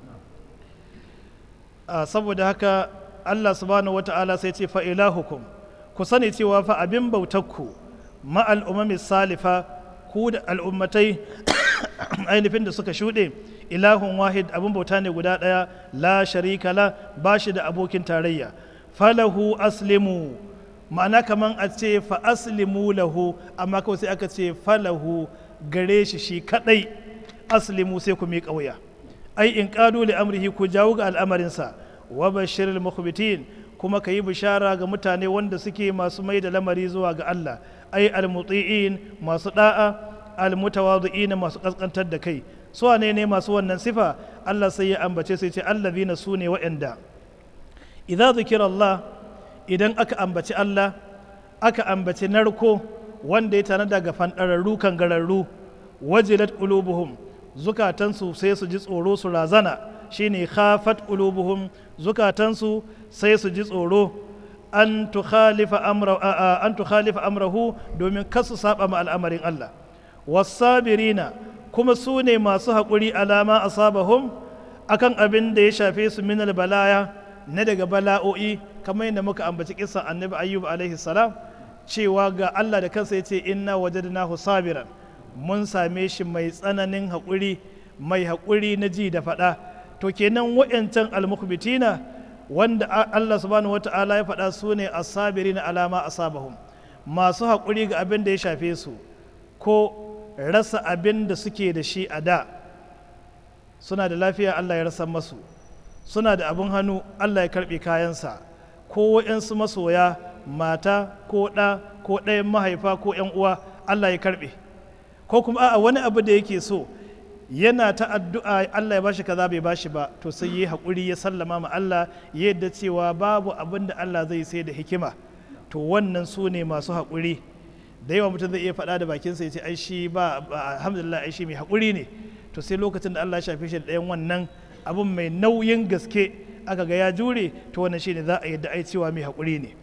saboda haka Allah subhanahu wata'ala sai ce fa'ilahukum ku sani cewa fa abin bautakku ma'al umami salifa ku da al'ummatai ainihin da suka shuɗe ilahun wahid abin bauta ne guda ɗaya la sharika la ba shi da abokin tarayya falahu aslimu ma'ana kaman a ce fa aslimu lahu amma kawai sai aka ce falahu gare shi shi kadai aslimu sai ku miƙa wuya ai in ƙadu li amrihi ku jawo ga al'amarinsa wa bashiril mukhbitin kuma ka yi bishara ga mutane wanda suke masu mai da lamari zuwa ga Allah ai almuti'in masu da'a almutawadhi'in masu kaskantar da kai su ne ne masu wannan sifa Allah sai ya ambace sai ce allazina sune wa'anda idza zikira Allah idan aka ambaci Allah aka ambaci narko wanda ya tana daga fandararru kan gararru wajilat qulubuhum zukatansu sai su ji tsoro su razana shine khafat qulubuhum zukatansu sai su ji tsoro an tukhalifa amra an tukhalifa amrahu domin kasu saba ma al'amarin Allah wasabirina kuma su ne masu haƙuri alama asabahum akan abin da ya shafe su minal balaya na daga bala'o'i kamar yadda muka ambaci kisan annabi ayyub alaihi salam cewa ga Allah da kansa ya ce inna wajadnahu sabiran mun same shi mai tsananin haƙuri mai haƙuri na ji da faɗa to kenan wa'yancan almukhbitina wanda Allah subhanahu wata'ala ya faɗa su ne asabiri na alama asabahum masu haƙuri ga abin da ya shafe su ko rasa abin da suke da shi a da suna da lafiya Allah ya rasa masu suna da abin hannu Allah ya karɓe kayansa ko wa'yansu masoya mata ko ɗa ko ɗayan mahaifa ko ‘yan uwa Allah ya karɓe ko kuma a wani abu da yake so yana ta addu'a Allah ya bashi kaza bai bashi ba to sai yi haƙuri ya sallama ma Allah yadda cewa babu abin da Allah zai sai da hikima to wannan su ne masu haƙuri da yawa mutum zai iya faɗa da bakinsa ya ce ai shi ba alhamdulillah ai shi mai haƙuri ne to sai lokacin da Allah ya shafe shi da ɗayan wannan abin mai nauyin gaske aka ga ya jure to wannan shine za a yadda ai cewa mai haƙuri ne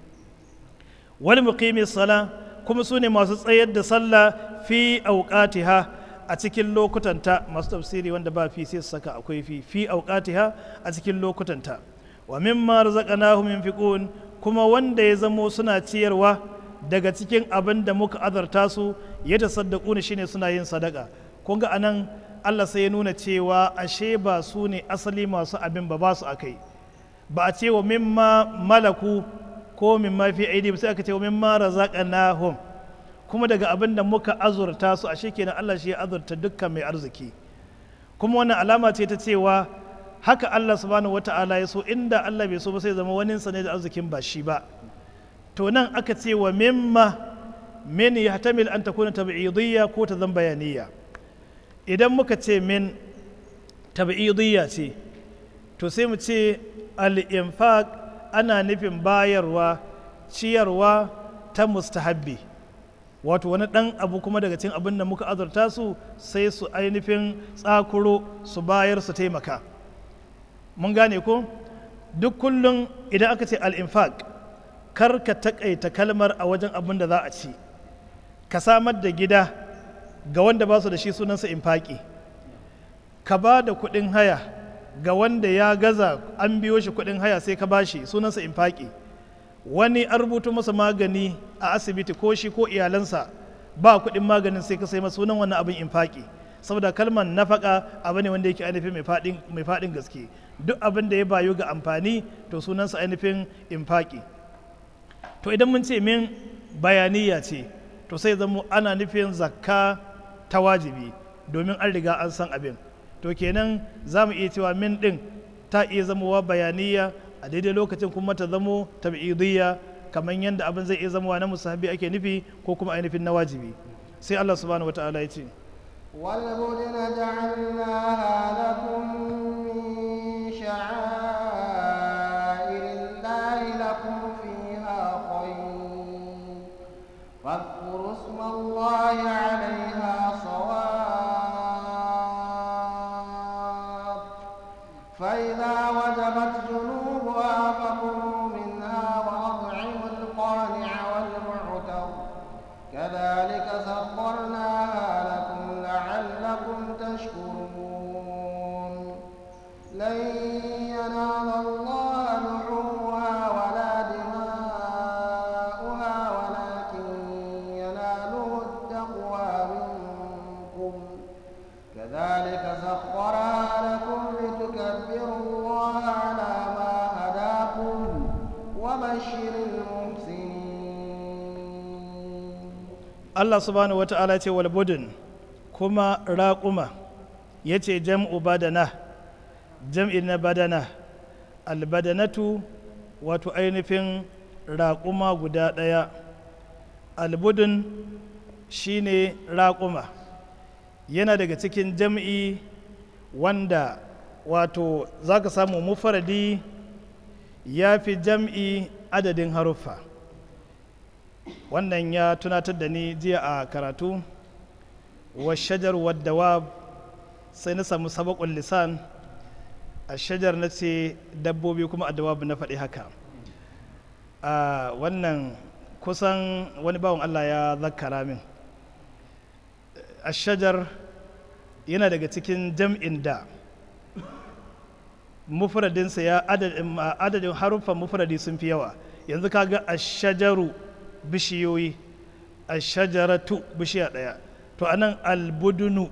wani muqimi sala kuma su ne masu tsayar da sallah fi auqatiha a cikin lokutanta masu tafsiri wanda ba fi sai su saka akwai fi fi auqatiha a cikin lokutanta wa mimma razaqnahum yunfiqun kuma wanda ya zamo suna ciyarwa daga cikin abin da muka azarta su ya tasaddaku ne shine suna yin sadaka kun ga anan Allah sai ya nuna cewa ashe ba su ne asali masu abin ba ba su akai ba a ce wa mimma malaku ko mimma fi aidi sai aka ce wa mimma razaqnahum kuma daga abin da muka azurta su ashe kenan Allah shi ya azurta dukkan mai arziki kuma wannan alama ce ta cewa haka Allah subhanahu wata'ala ya so inda Allah bai so ba sai zama wani sa ne da arzikin ba shi ba to nan aka ce wa mimma min yahtamil an takuna tab'idiyya ko ta zan bayaniyya idan muka ce min tab'idiyya ce to sai mu ce al-infaq ana nufin bayarwa ciyarwa ta mustahabbi wato wani ɗan abu kuma daga cikin abin da muka azurta su sai su ainihin tsakuro su bayar su taimaka mun gane ko duk kullum idan aka ce al-infaq kar ka takaita kalmar a wajen abin da za a ci ka samar da gida ga wanda ba su da shi sunansa infaki ka ba da kuɗin haya ga wanda ya gaza an biyo shi kuɗin haya sai ka bashi sunansa infaki wani an rubuta masa magani a asibiti ko shi ko iyalansa ba kuɗin maganin sai ka sai masa sunan wannan abin infaki saboda kalmar nafaka abu ne wanda yake ainihin mai faɗin gaske duk abin da ya bayu ga amfani to sunansa ainihin infaki to idan mun ce min bayaniya ce to sai zama ana nufin zakka ta wajibi domin an riga an san abin to kenan za mu iya cewa min ɗin ta iya zamowa bayaniya a daidai lokacin kuma ta zamo tab'idiyya kamar yadda abin zai iya zamowa na musahabi ake nufi ko kuma ainihin na wajibi sai Allah subhanahu wata'ala ya ce والبدن جعلناها لكم من شعائر الله لكم فيها خير فاذكروا اسم الله عليها صواب فإذا وجبت جنوبها فكلوا منها وأطعموا القانع والمعتر كذلك سخرناها لكم لعلكم تشكرون لن ينال الله لحومها ولا دماؤها ولكن يناله التقوى منكم كذلك سخرها لكم لتكبروا الله على ما هداكم وبشر المحسنين Allah subhanahu wa ta'ala ce wal budun kuma raƙuma ya ce jam'u badana jam'i na badana albadanatu wato ainihin raƙuma guda ɗaya albudun shine raƙuma yana daga cikin jam'i wanda wato za ka samu mufaradi ya fi jam'i adadin haruffa wannan ya tunatar da ni jiya a karatu wa shajar wadda sai na samu sabakon lisan a shajar na ce dabbobi kuma a dawabu na faɗi haka a wannan kusan wani bawan allah ya zakara min a shajar yana daga cikin jam'in da mufradinsa ya adadin haruffan mufradi sun fi yawa yanzu kaga a shajaru bishiyoyi a shajaratu bishiya ɗaya to anan albudunu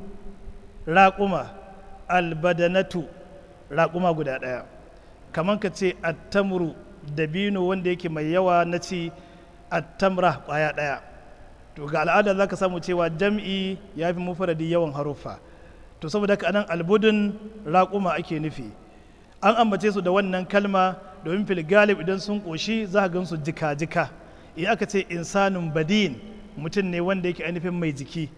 raƙuma albadanatu raƙuma guda ɗaya kamar ka ce attamru dabino wanda yake mai yawa na ci attamra ƙwaya ɗaya to ga al'ada za ka samu cewa jam'i ya fi mufaradi yawan haruffa to saboda haka anan albudun raƙuma ake nufi an ambace su da wannan kalma domin fil galib idan sun ƙoshi za a gansu jika-jika in aka ce insanin badin mutum ne wanda yake ainihin mai jiki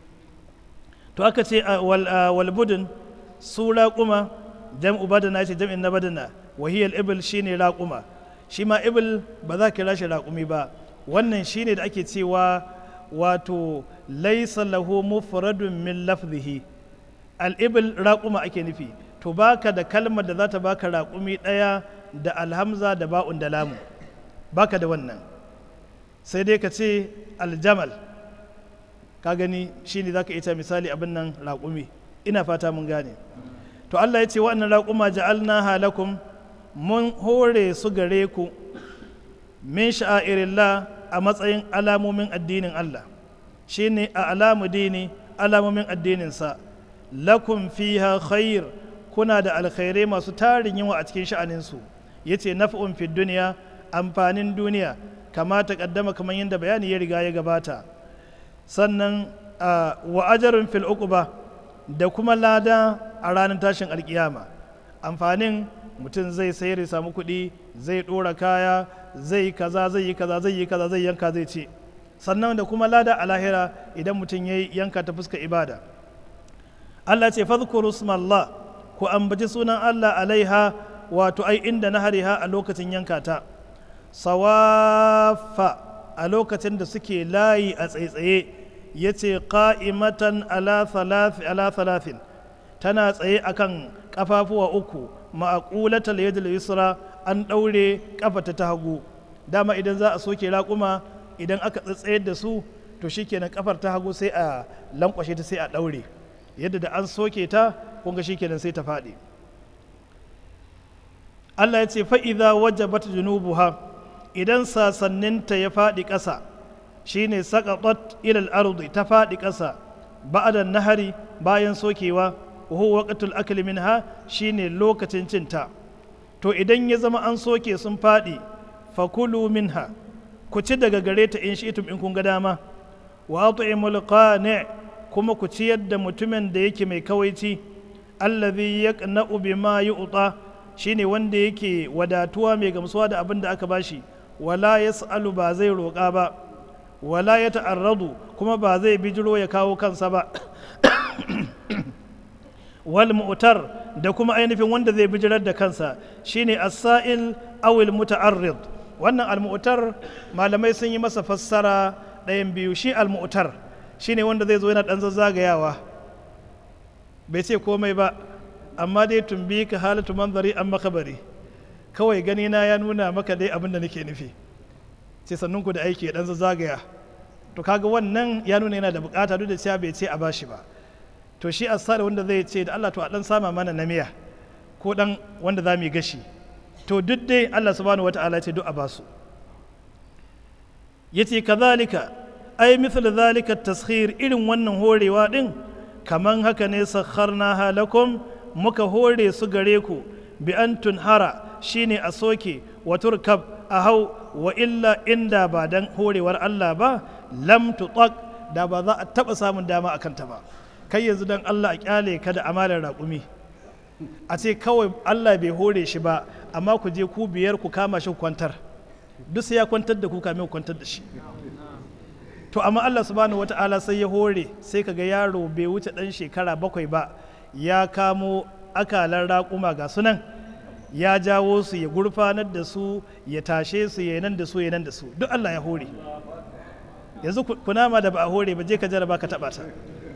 to aka ce walbudin su raƙuma jam'u badana ce jam'in na badana wahiyar ibil shine raƙuma shi ma ibil ba za kira shi raƙumi ba wannan shine da ake cewa wato laisa lahu mufradun min lafzihi al-ibil raƙuma ake nufi to baka da kalmar da za ta baka raƙumi ɗaya da alhamza da ba'un da lamu baka da wannan sai dai ka ce aljamal ka gani shine za ka ita misali abin nan raƙumi ina fata mun gane to Allah ya ce waɗannan raƙuma ja'alna halakum mun hore su gare ku min sha'irillah a matsayin alamomin addinin Allah shine a alamu dini alamomin addininsa lakum fiha khair kuna da alkhairai masu tarin yawa a cikin sha'aninsu ya ce naf'un fi duniya amfanin duniya kama ta kaddama kamar yadda bayani ya riga ya gabata sannan wa ajarun fil uquba da kuma lada a ranar tashin alkiyama amfanin mutum zai sayar ya samu kuɗi zai ɗora kaya zai kaza zai yi kaza zai yi kaza zai yanka zai ce sannan da kuma lada a lahira idan mutum ya yanka ta fuska ibada Allah ce fadhkuru smallah ku ambaci sunan Allah alaiha wato ai inda na hariha a lokacin yanka ta sawafa a lokacin da suke layi a tsaitsaye ya ce ƙa'imatan ala thalathin tana tsaye akan ƙafafuwa uku ma'aƙulatal yadda yusra an ɗaure ƙafata ta hagu dama idan za a soke raƙuma idan aka tsatsayar da su to shikenan ƙafar ta hagu sai a lankwashe ta sai a ɗaure yadda da an soke ta kunga shikenan sai ta faɗi Allah ya ce fa'iza wajabat junubuha idan sasanninta ya faɗi ƙasa shine saqatat ilal ardi ta faɗi ƙasa ba'da nahari bayan sokewa wa huwa waqtul akli minha shine lokacin cinta to idan ya zama an soke sun faɗi fakulu minha ku ci daga gare ta in shi'tum in kun ga dama wa at'imul qani' kuma ku ciyar da mutumin da yake mai kawaici allazi yaqna'u bima yu'ta shine wanda yake wadatuwa mai gamsuwa da abin da aka bashi wala yas'alu ba zai roƙa ba wala ya ta'arradu kuma ba zai bijiro ya kawo kansa ba wal mu'tar da kuma ainihin wanda zai bijirar da kansa shine as-sa'il aw al muta'arrid wannan al mu'tar malamai sun yi masa fassara ɗayan biyu shi almu'tar shine wanda zai zo yana ɗan zazzagayawa bai ce komai ba amma dai tumbi ka halatu manzari an makabari kawai gani na ya nuna maka dai abin da nake nufi ce sannun ku da aiki ya ɗan zazzagaya to kaga wannan ya nuna yana da bukata duk da cewa bai ce a bashi ba to shi asar wanda zai ce da Allah to a dan sama mana na miya ko dan wanda za mu yi gashi to duk dai Allah subhanahu wata'ala ce duk a basu yace kazalika ai misal zalika taskhir irin wannan horewa din kaman haka ne sakharna halakum muka hore su gare ku bi an tunhara shine a soke wa turkab a hau wa illa inda ba dan horewar Allah ba lam tutaq da ba za a taba samun dama akan ta ba kai yanzu dan Allah a kyale ka da amalar raƙumi a ce kawai Allah bai hore shi ba amma ku je ku biyar ku kama shi kwantar duk sai ya kwantar da ku kamin ku kwantar da shi to amma Allah subhanahu wata'ala sai ya hore sai kaga yaro bai wuce dan shekara bakwai ba ya kamo akalan raƙuma ga sunan ya jawo su ya gurfanar da su ya tashe su ya nan da su ya nan da su duk Allah ya hore yanzu kunama da ba a hore ba je ka jaraba ka taba ta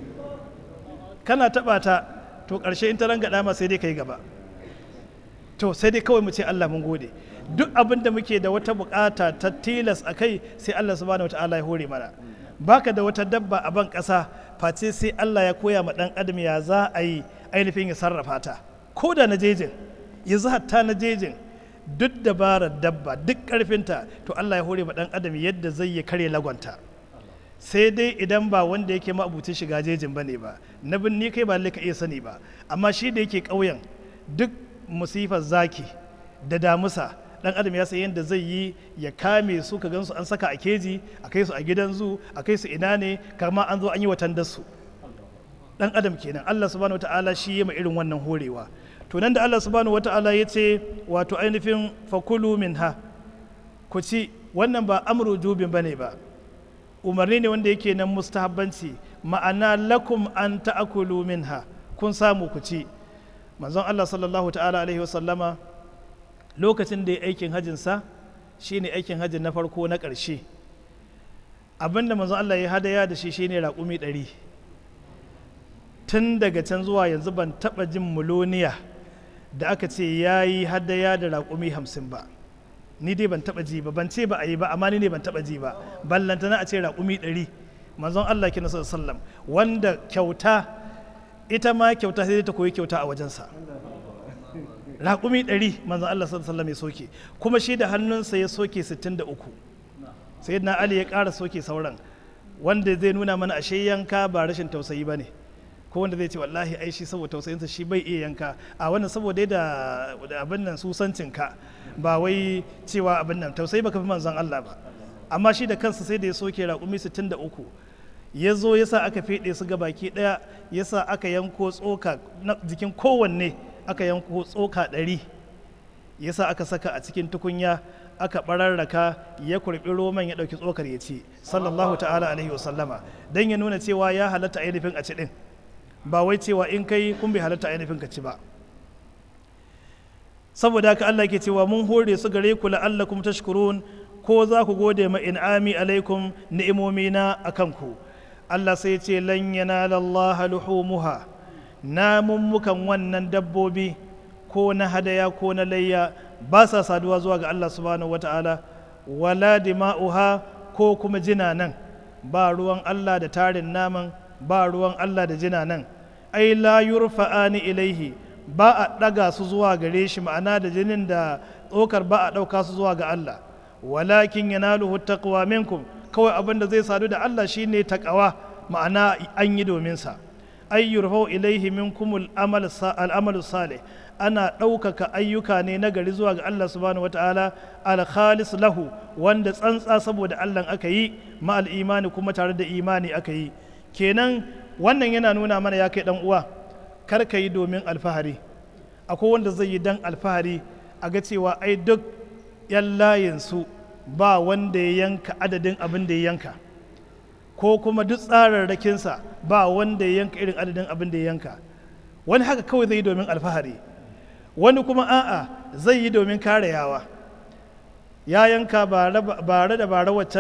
kana taba ta to ƙarshe in ta ranga ma sai dai ka yi gaba to sai dai kawai mu ce Allah mun gode duk abin da muke da wata bukata ta tilas a kai sai Allah subhanahu wataala ya hore mana baka da wata dabba a ban ƙasa face sai Allah ya koya ma ɗan adam ya za a yi ainihin ya sarrafa ta ko da na jejin yanzu hatta na jejin duk dabarar dabba duk ƙarfinta to Allah ya hore ma ɗan adam yadda zai ya kare lagonta sai dai idan ba wanda yake ma'abucin shiga jejin ba ne ba na binni kai ba ka iya sani ba amma shi da yake ƙauyen duk musifar zaki da damusa dan adam ya san yadda zai yi ya kame su ka gansu an saka a keji a kai su a gidan zu a kai su ina ne kama an zo an yi watan su dan adam kenan Allah subhanahu wataala shi ya irin wannan horewa to nan da Allah subhanahu wataala ya ce wato ainihin fakulu minha ku ci wannan ba amru jubin bane ba umarni ne wanda yake nan mustahabbanci ma'ana lakum an ta'akulu minha kun samu ku ci manzon Allah sallallahu ta'ala alaihi wasallama lokacin da ya aikin hajjinsa shine aikin hajjin na farko na ƙarshe abinda manzon Allah ya hadaya da shi shine raƙumi ɗari tun daga can zuwa yanzu ban taɓa jin muloniya da aka ce ya yi hadaya da raƙumi hamsin ba ni dai ban taɓa ji ba ban ce ba a yi ba amma ni ne ban taɓa ji ba ballantana a ce raƙumi ɗari manzon Allah kina sallam wanda kyauta ita ma kyauta sai ta koyi kyauta a wajensa raƙumi ɗari manzon Allah sallam ya soke kuma shi da hannunsa ya soke 63 sai na Ali ya ƙara soke sauran wanda zai nuna mana ashe yanka ba rashin tausayi ba ne ko wanda zai ce wallahi ai shi saboda tausayinsa shi bai iya yanka a wannan saboda da abin nan susancinka ba wai cewa abin nan tausayi baka fi manzon Allah ba amma shi da kansa sai da ya soke raƙumi 63 ya zo ya sa aka feɗe su ga baki ɗaya ya sa aka yanko tsoka na jikin kowanne aka yanko tsoka ɗari ya sa aka saka a cikin tukunya aka ɓararraka ya kurɓi roman ya ɗauki tsokar ya ci sallallahu ta'ala alaihi wasallama don ya nuna cewa ya halatta ainihin a ci ɗin ba wai cewa in kai kun bai halatta ainihin ka ci ba saboda haka Allah ke cewa mun hore su gare ku la'allakum tashkurun ko za ku gode ma in'ami alaikum ni'imomina akan ku Allah sai ce lan yanala Allah luhumuha namun mukan wannan dabbobi ko na hadaya ko na layya ba sa saduwa zuwa ga Allah subhanahu wata'ala wala dima'uha ko kuma jina nan ba ruwan Allah da tarin naman ba ruwan Allah da jina nan ai la yurfa'ani ilaihi ba a ɗaga su zuwa gare shi ma'ana da jinin da tsokar ba a ɗauka su zuwa ga Allah walakin yanaluhu taqwa minkum kawai abin da zai sadu da Allah shine taqwa ma'ana an yi domin sa ay yurfa'u ilaihi minkum al-amal salih ana ɗaukaka ayyuka ne na gari zuwa ga Allah subhanahu wataala al-khalis lahu wanda tsantsa saboda Allah aka yi ma al-imani kuma tare da imani aka yi kenan wannan yana nuna mana ya kai dan uwa kar ka yi domin alfahari akwai wanda zai yi dan alfahari a ga cewa ai duk yan layinsu ba wanda ya yanka adadin abin da ya yanka ko kuma duk tsararrakinsa ba wanda ya yanka irin adadin abin da ya yanka wani haka kawai zai yi domin alfahari wani kuma a'a zai yi domin kare yawa ya yanka bare da bare waccan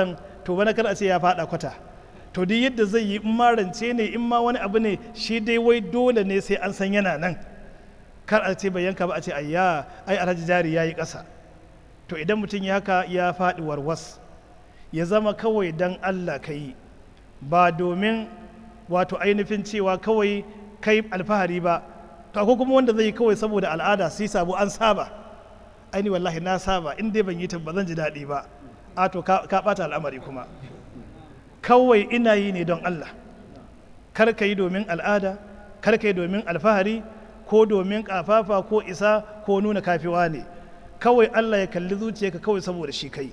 to bana kar a ce ya faɗa kwata to duk yadda zai yi in ma rance ne in ma wani abu ne shi dai wai dole ne sai an san yana nan kar a ce bai yanka ba a ce ayya ai alhaji jari ya yi ƙasa to idan mutum ya haka ya faɗi warwas ya zama kawai dan allah ka yi ba domin wato ainihin cewa kawai kai alfahari ba to akwai kuma wanda zai yi kawai saboda al'ada sai sabo an saba aini wallahi na saba in dai ban yi ta ba zan ji daɗi ba a to ka ɓata al'amari kuma kawai ina yi ne don Allah kar ka yi domin al'ada kar ka yi domin alfahari ko domin kafafa ko isa ko nuna kafiwa ne kawai Allah ya kalli zuciyarka kawai saboda shi kai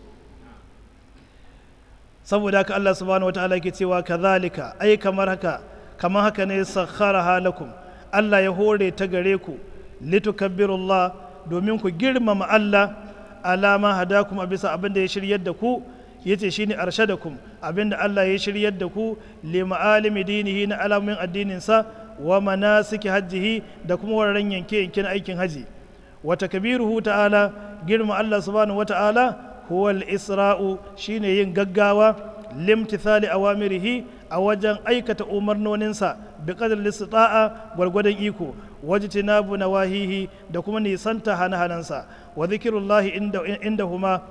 saboda haka Allah subhanahu wataala yake cewa kazalika ai kamar haka kamar haka ne sakharaha lakum Allah ya hore ta gare ku litukabbirullah domin ku girmama Allah alama hadakum a bisa abin da ya shiryar da ku yace shine arshadakum abin da Allah ya shiryar da ku li ma'alimi dinihi na alamin addinin sa wa manasiki hajjihi da kuma wararen yanke yanke na aikin haji wa takbiruhu ta'ala girma Allah subhanahu wa ta'ala huwal isra'u shine yin gaggawa limtithali awamirihi a wajen aikata umarnoninsa bi qadar istita'a gwargwadon iko wajtinabu nawahihi da kuma nisanta hana-hanansa wa zikrullahi inda indahuma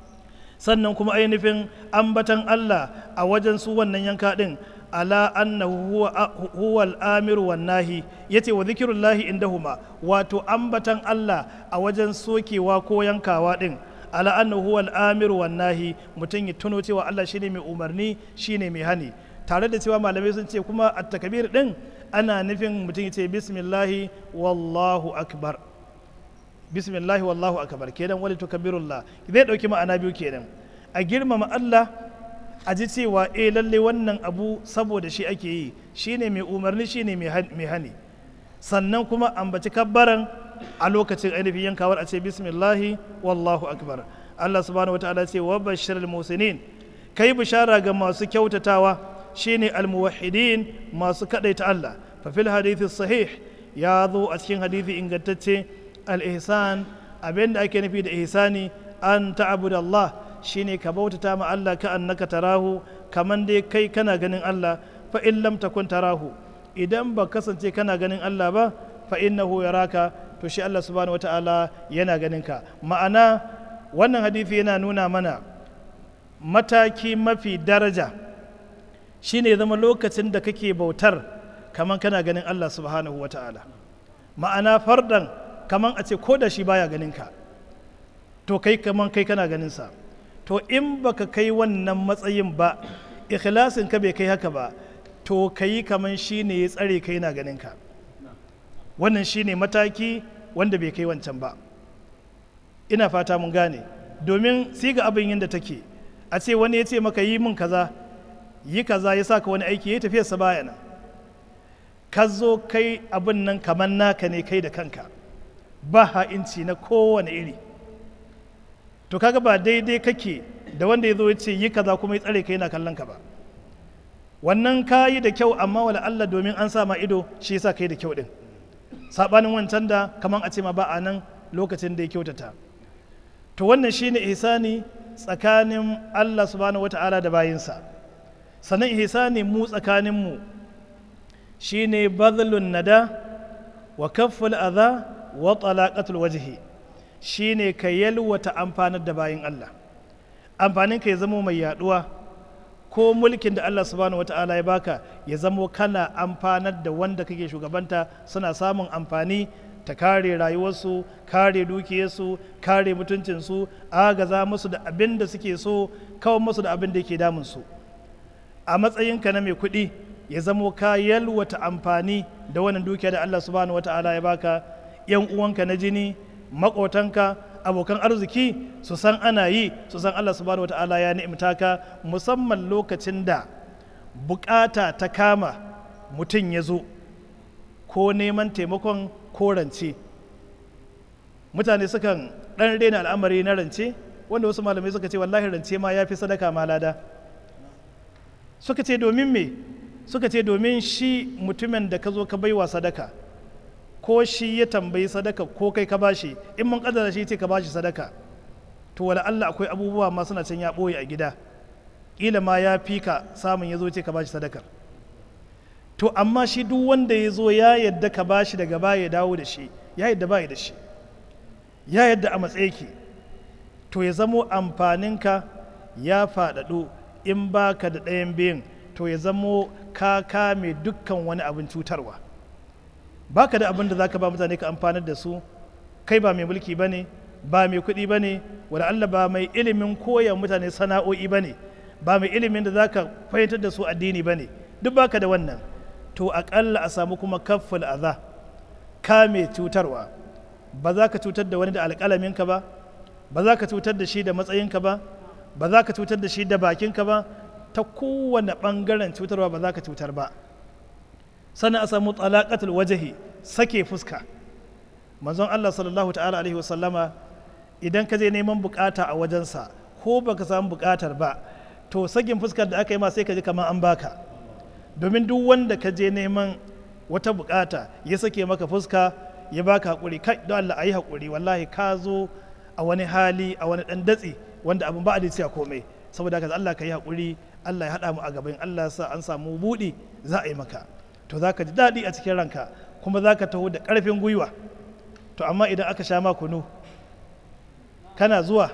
sannan kuma ainihin ambatan Allah a wajen su wannan yanka din ala annahu huwa al-amiru wan nahi yace wa zikrullahi indahuma wato ambatan Allah a wajen sokewa ko yankawa din ala annahu huwa al-amiru wan nahi mutum ya tuno cewa Allah shine mai umarni shine mai hani tare da cewa malamai sun ce kuma at-takbir din ana nufin mutum ya ce bismillahi wallahu akbar bismillahi wallahu akbar kenan wali tukabbirullah zai dauki ma'ana biyu kenan a girmama Allah a ji cewa eh lalle wannan abu saboda shi ake yi shine mai umarni shine mai hani sannan kuma ambaci kabbaran a lokacin ainihin yankawar a ce bismillahi wallahu akbar Allah subhanahu wataala ce wa bashirul musinin kai bishara ga masu kyautatawa shine almuwahhidin masu kadaita Allah fa fil hadithi sahih ya zo a cikin hadithi ingantacce al-ihsan abinda ake nufi da ihsani an ta'budu Allah shine ka bautata ma Allah ka annaka tarahu kaman dai kai kana ganin Allah fa in lam takun tarahu idan ba kasance kana ganin Allah ba fa innahu yaraka to shi Allah subhanahu wataala yana ganin ka ma'ana wannan hadisi yana nuna mana mataki mafi daraja shine zama lokacin da kake bautar kaman kana ganin Allah subhanahu wataala ma'ana fardan kaman a ce ko da shi baya ganin ka to kai kaman kai kana ganin sa to in baka kai wannan matsayin ba ikhlasin ka bai kai haka ba to kai kaman shi ne ya tsare kai na ganin ka wannan shi ne mataki wanda bai kai wancan ba ina fata mun gane domin siga abin yadda take a ce wani ya ce maka yi mun kaza yi kaza ya saka wani aiki ya tafiyarsa baya nan ka zo kai abin nan kamar naka ne kai da kanka ba ha'inci na kowane iri to kaga ba daidai kake da wanda ya zo ya ce yi kaza kuma ya tsare ka yana kallon ka ba wannan ka yi da kyau amma wala Allah domin an sa ma ido shi yasa kai da kyau din sabanin wancan da kaman a ce ma ba a nan lokacin da ya kyautata to wannan shine ihsani tsakanin Allah subhanahu wata'ala da bayinsa sannan ihsani mu tsakanin mu shine badlun nada wa kafful adha wa talaqatul wajhi shine ka yalwata amfanar da bayin Allah amfanin ka ya zama mai yaduwa ko mulkin da Allah subhanahu wata'ala ya baka ya zamo kana amfanar da wanda kake shugabanta suna samun amfani ta kare rayuwarsu kare dukiyarsu kare mutuncinsu agaza musu da abin da suke so kawai musu da abin da yake damunsu a matsayinka na mai kuɗi ya zamo ka yalwata amfani da wannan dukiya da Allah subhanahu wata'ala ya baka yan uwanka na jini maƙotanka abokan arziki su san ana yi su san Allah subhanahu wata'ala ya ni'imta ka musamman lokacin da bukata ta kama mutum ya zo ko neman taimakon ko rance mutane sukan ɗan rena al'amari na rance wanda wasu malamai suka ce wallahi rance ma ya fi sadaka ma lada suka ce domin me suka ce domin shi mutumin da ka zo ka baiwa sadaka ko shi ya tambayi sadaka ko kai ka bashi in mun kaddara shi ce ka bashi sadaka to wala Allah akwai abubuwa ma suna can ya ɓoye a gida ƙila ma ya fi ka samun ya zo ce ka bashi sadakar to amma shi duk wanda ya zo ya yadda ka bashi daga baya ya dawo da shi ya yadda baya da shi ya yadda a matsayiki to ya zamo amfaninka ya faɗaɗo in baka da ɗayan biyun to ya zamo ka kame dukkan wani abin cutarwa baka da abin da za ka ba mutane ka amfanar da su kai ba mai mulki ba ne ba mai kuɗi ba ne wadda Allah ba mai ilimin koya mutane sana'o'i ba ne ba mai ilimin da za ka fahimtar da su addini ba ne duk baka da wannan to aƙalla a samu kuma kafful aza kame cutarwa ba za ka cutar da wani da alƙalaminka ba ba za ka cutar da shi da matsayinka ba ba za ka cutar da shi da bakinka ba ta kowane ɓangaren cutarwa ba za ka cutar ba sannan a samu talaqatul wajahi sake fuska manzon Allah sallallahu ta'ala alaihi wasallama idan ka je neman bukata a wajensa ko baka samu bukatar ba to sakin fuskar da aka yi ma sai ka ji kamar an baka domin duk wanda ka je neman wata bukata ya sake maka fuska ya baka hakuri kai don Allah ayi hakuri wallahi ka zo a wani hali a wani dan datsi wanda abin ba a da komai saboda haka Allah ka yi hakuri Allah ya haɗa mu a gaban Allah ya sa an samu buɗi za a yi maka to za ka ji daɗi a cikin ranka kuma za ka taho da ƙarfin gwiwa to amma idan aka sha ma kunu kana zuwa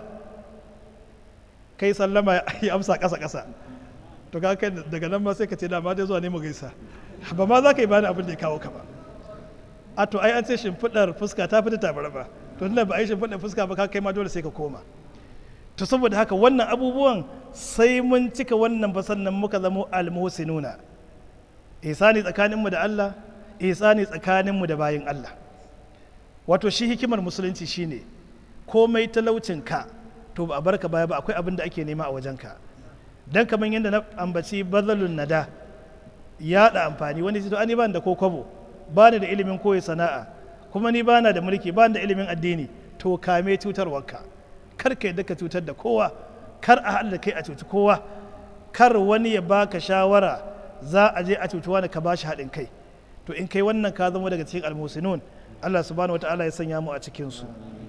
kai sallama ya amsa ƙasa ƙasa to ka kai daga nan ma sai ka ce dama dai zuwa ne mu gaisa ba ma za ka yi bani abin da ya kawo ka ba a to ai an ce shimfiɗar fuska ta fita tabar ba to tunda ba a yi shimfiɗar fuska ba ka kai ma dole sai ka koma to saboda haka wannan abubuwan sai mun cika wannan ba sannan muka zamo almuhsinuna ihsani tsakaninmu da Allah ihsani tsakaninmu da bayin Allah wato shi hikimar musulunci shine komai talaucin ka to ba a barka baya ba akwai abin da ake nema a wajenka dan kamar yadda na ambaci bazalun nada ya da amfani wani to ani ban da ko kwabo ba ni da ilimin koyi sana'a kuma ni bana da mulki ba da ilimin addini to kame cutarwarka kar ka yadda ka cutar da kowa kar a haɗa kai a cuci kowa kar wani ya baka shawara za a je a cuci wani ka bashi haɗin kai to in kai wannan ka zama daga cikin almusinun Allah subhanahu wataala ya sanya mu a cikin su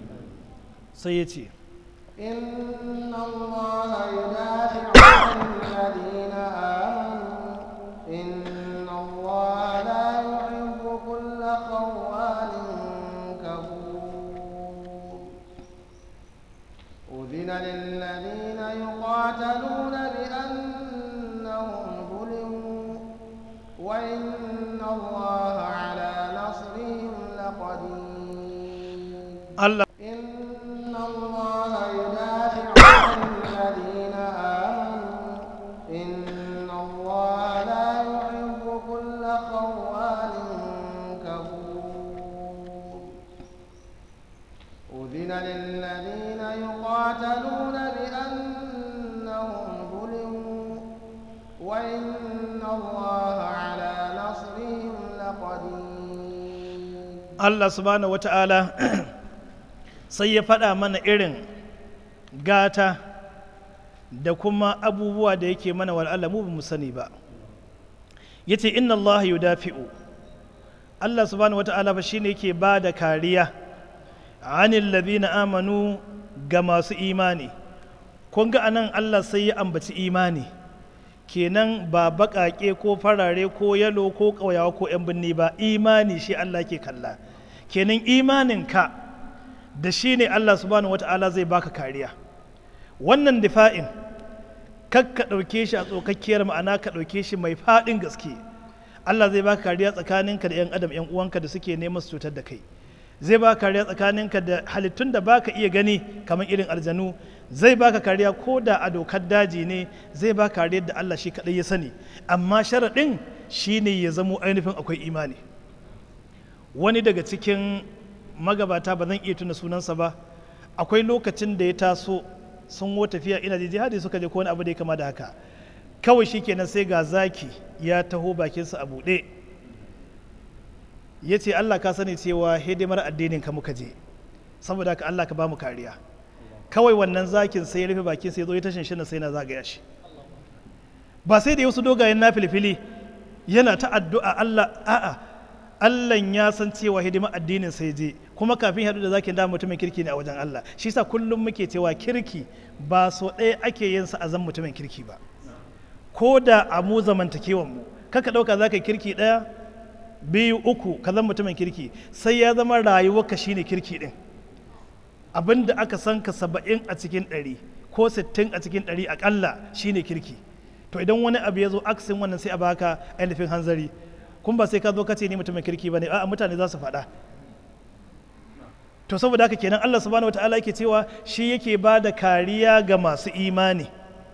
sai ya ce إن الله يدافع عن الذين آمنوا إن الله لا يحب كل خوان كفور أذن للذين يقاتلون بأنهم ظلموا وإن الله على نصرهم لقدير Allah إن الله يدافع عن الذين آمنوا إن الله لا يحب كل خوان كفور أذن للذين يقاتلون بأنهم ظلموا وإن الله على نصرهم لقدير Allah subhanahu wata'ala sai ya faɗa mana irin gata da kuma abubuwa da yake mana wal'ala mu ba mu sani ba ya ce inna Allah yudafi'u Allah subhanahu wata'ala ba shine yake ba da kariya anil ladina amanu ga masu imani kun ga anan Allah sai ya ambaci imani kenan ba baƙaƙe ko farare ko yalo ko ƙauyawa ko 'yan birni ba imani shi Allah ke kalla kenan imaninka da shi ne Allah subhanahu wata'ala zai baka kariya wannan difa'in kak ka ɗauke shi a tsokakkiyar ma'ana ka ɗauke shi mai faɗin gaske Allah zai baka kariya tsakaninka da 'yan adam 'yan uwanka da suke neman su cutar da kai zai baka kariya tsakaninka da halittun da baka iya gani kamar irin aljanu zai baka kariya ko da a dokar daji ne zai baka kariya da Allah shi kaɗai ya sani amma sharaɗin shine ya zamo ainihin akwai imani wani daga cikin magabata ba zan iya tuna sunansa ba akwai lokacin da ya taso sun wo tafiya ina da jihadi suka je ko wani abu da ya kama da haka kawai shi kenan sai ga zaki ya taho bakinsa a buɗe ya ce allah ka sani cewa hidimar addinin ka muka je saboda haka allah ka ba mu kariya kawai wannan zakin sai ya rufe bakin sai ya zo ya tashin shi sai na zagaya shi ba sai da ya wasu dogayen na filfili yana ta addu'a allah a'a Allah ya san cewa hidimar addinin sai je kuma kafin haɗu da zakin da mutumin kirki ne a wajen Allah shi sa kullum muke cewa kirki ba so ɗaya ake yin sa a zan mutumin kirki ba ko da a mu zamantakewan mu kaka ɗauka za ka yi kirki ɗaya biyu uku ka zama mutumin kirki sai ya zama rayuwarka shine kirki ɗin abin da aka san ka saba'in a cikin ɗari ko sittin a cikin ɗari aƙalla shine kirki to idan wani abu ya zo aksin wannan sai a baka ainihin hanzari kun ba sai ka zo ka ce ni mutumin kirki ba ne a'a mutane za su faɗa to saboda haka kenan Allah subhanahu wataala yake cewa shi yake ba da kariya ga masu imani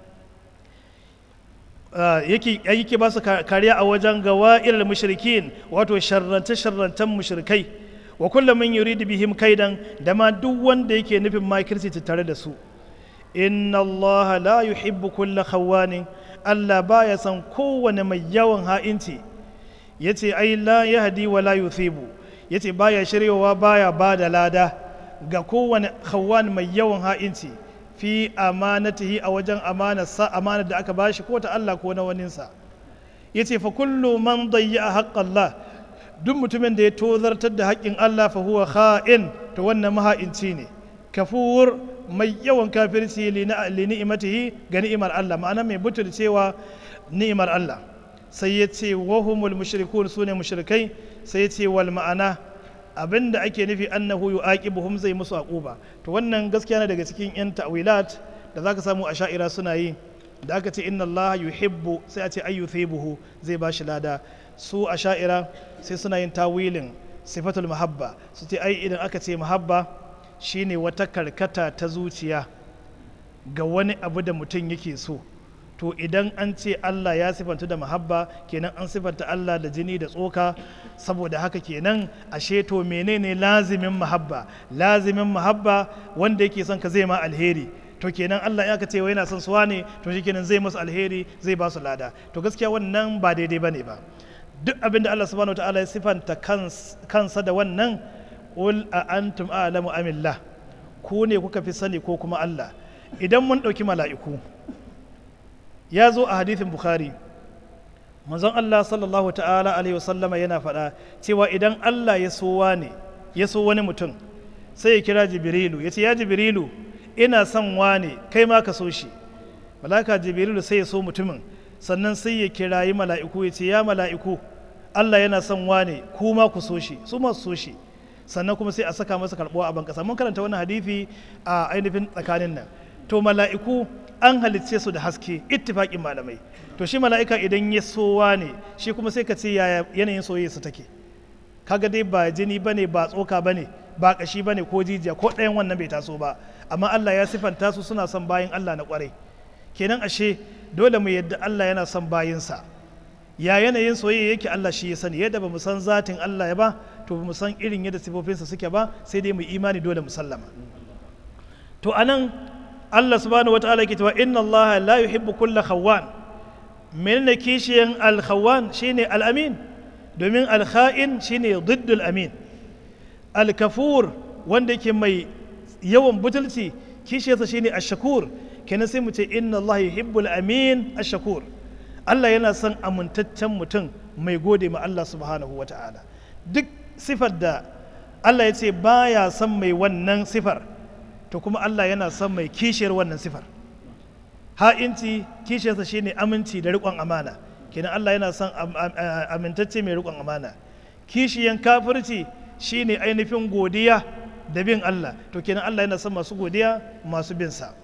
yake yake ba su kariya a wajen gawa'il mushrikin wato sharrance sharrantan mushrikai wa kullum min yuridu bihim kaidan da ma duk wanda yake nufin makirci tare da su inna Allah la yuhibbu kulla khawanin Allah baya san kowane mai yawan ha'inci yace ai la yahdi wa la yuthibu yace baya shiryawa baya ba da lada ga kowane khawan mai yawan ha'inci fi amanatihi a wajen amanar sa amanar da aka bashi ko ta Allah ko na waninsa yace fa kullu man dayya haqqallah duk mutumin da ya tozartar da haƙƙin Allah fa huwa kha'in to wannan maha'inci ne kafur mai yawan kafirci li ni'imatihi ga ni'imar Allah ma'ana mai butulcewa ni'imar Allah sai ya ce wahumul mushrikun su ne mushrikai sai ya ce wal ma'ana abinda ake nufi annahu yu'aqibuhum zai musu aquba to wannan gaskiya ne daga cikin yan ta'wilat da zaka samu a sha'ira suna yi da aka ce inna Allah yuhibbu sai a ce ayyuthibuhu zai ba shi lada su a sha'ira sai suna yin tawilin sifatul mahabba su ce ai idan aka ce mahabba shine wata karkata ta zuciya ga wani abu da mutum yake so to idan an ce Allah ya sifanta da mahabba kenan an sifanta Allah da jini da tsoka saboda haka kenan ashe to menene lazimin mahabba lazimin mahabba wanda yake son ka zai ma alheri to kenan Allah ya ka ce yana son suwa ne to shikenan zai musu alheri zai ba su lada to gaskiya wannan ba daidai bane ba duk abinda Allah subhanahu wataala ya sifanta kansa da wannan qul a antum a'lamu amillah ku ne kuka fi sani ko kuma Allah idan mun ɗauki mala'iku ya zo a hadithin bukhari manzon Allah sallallahu ta'ala alaihi wasallama yana faɗa cewa idan Allah ya so wane ya so wani mutum sai ya kira jibrilu ya ce ya jibrilu ina son wane kai ma ka so shi malaka jibrilu sai ya so mutumin sannan sai ya kirayi mala'iku ya ce ya mala'iku Allah yana son wane ku ma ku so shi su ma su so shi sannan kuma sai a saka masa karɓuwa a bankasa mun karanta wannan hadithi a ainihin tsakanin nan to mala'iku an halicce su da haske ittifaƙin malamai to shi mala'ika idan ya sowa ne shi kuma sai ka ce yaya yanayin soyayya su take kaga dai ba jini bane ba tsoka bane ba kashi bane ko jijiya ko ɗayan wannan bai taso ba amma Allah ya sifanta su suna son bayin Allah na kwarai kenan ashe dole mu yadda Allah yana son bayinsa ya yanayin soyayya yake Allah shi ya sani yadda ba mu san zatin Allah ya ba to ba mu san irin yadda sifofinsa suke ba sai dai mu imani dole mu sallama to anan Allah subhanahu wataala yake cewa inna Allah la yuhibbu kulla khawwan menene kishiyan al-khawwan shine al-amin domin al-kha'in shine diddul amin al-kafur wanda yake mai yawan butulci kishiyarsa shine ash-shakur kenan sai mu ce inna Allah yuhibbul amin ash-shakur Allah yana son amintaccen mutum mai gode ma Allah subhanahu wataala duk sifar da Allah ya ce baya son mai wannan sifar to kuma Allah yana son mai kishiyar wannan sifar ha'inci kishiyarsa shine aminci da riƙon amana kenan Allah yana son amintacce mai riƙon amana kishiyan kafirci shine ainihin godiya da bin Allah to kenan Allah yana son masu godiya masu bin sa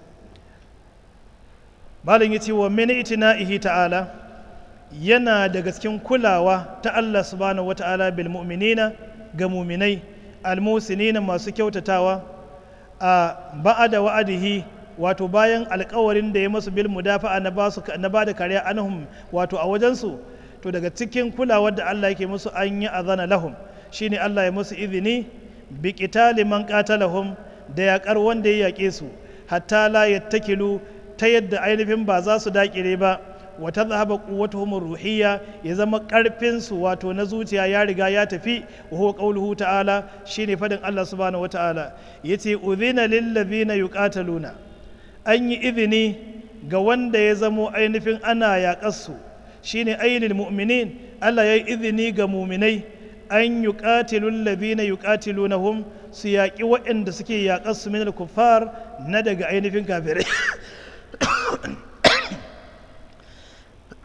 malin yace wa min itina'ihi ta'ala yana daga cikin kulawa ta Allah subhanahu wata'ala bil mu'minina ga muminai almusinina masu kyautatawa a ba'ada wa'adihi wato bayan alkawarin da ya masu bil mudafa'a na ba su na ba da kariya anhum wato a wajensu to daga cikin kulawar da Allah yake musu an yi azana lahum shine Allah ya musu izini bi qitali man qatalahum da yaƙar wanda ya yaƙe su hatta la yattakilu ta yadda ainihin ba za su daƙire ba wa tadhhaba quwwatuhum ruhiyya ya zama karfin su wato na zuciya ya riga ya tafi wa huwa qawluhu ta'ala shine fadin Allah subhanahu wata'ala yace udhina lil ladhina yuqataluna an yi izini ga wanda ya zamo ainihin ana yaƙarsu shine ainil mu'minin Allah ya yi izini ga muminai an yuqatilul ladhina yuqatilunahum su yaƙi waɗanda suke yaƙarsu min al-kuffar na daga ainihin kafirai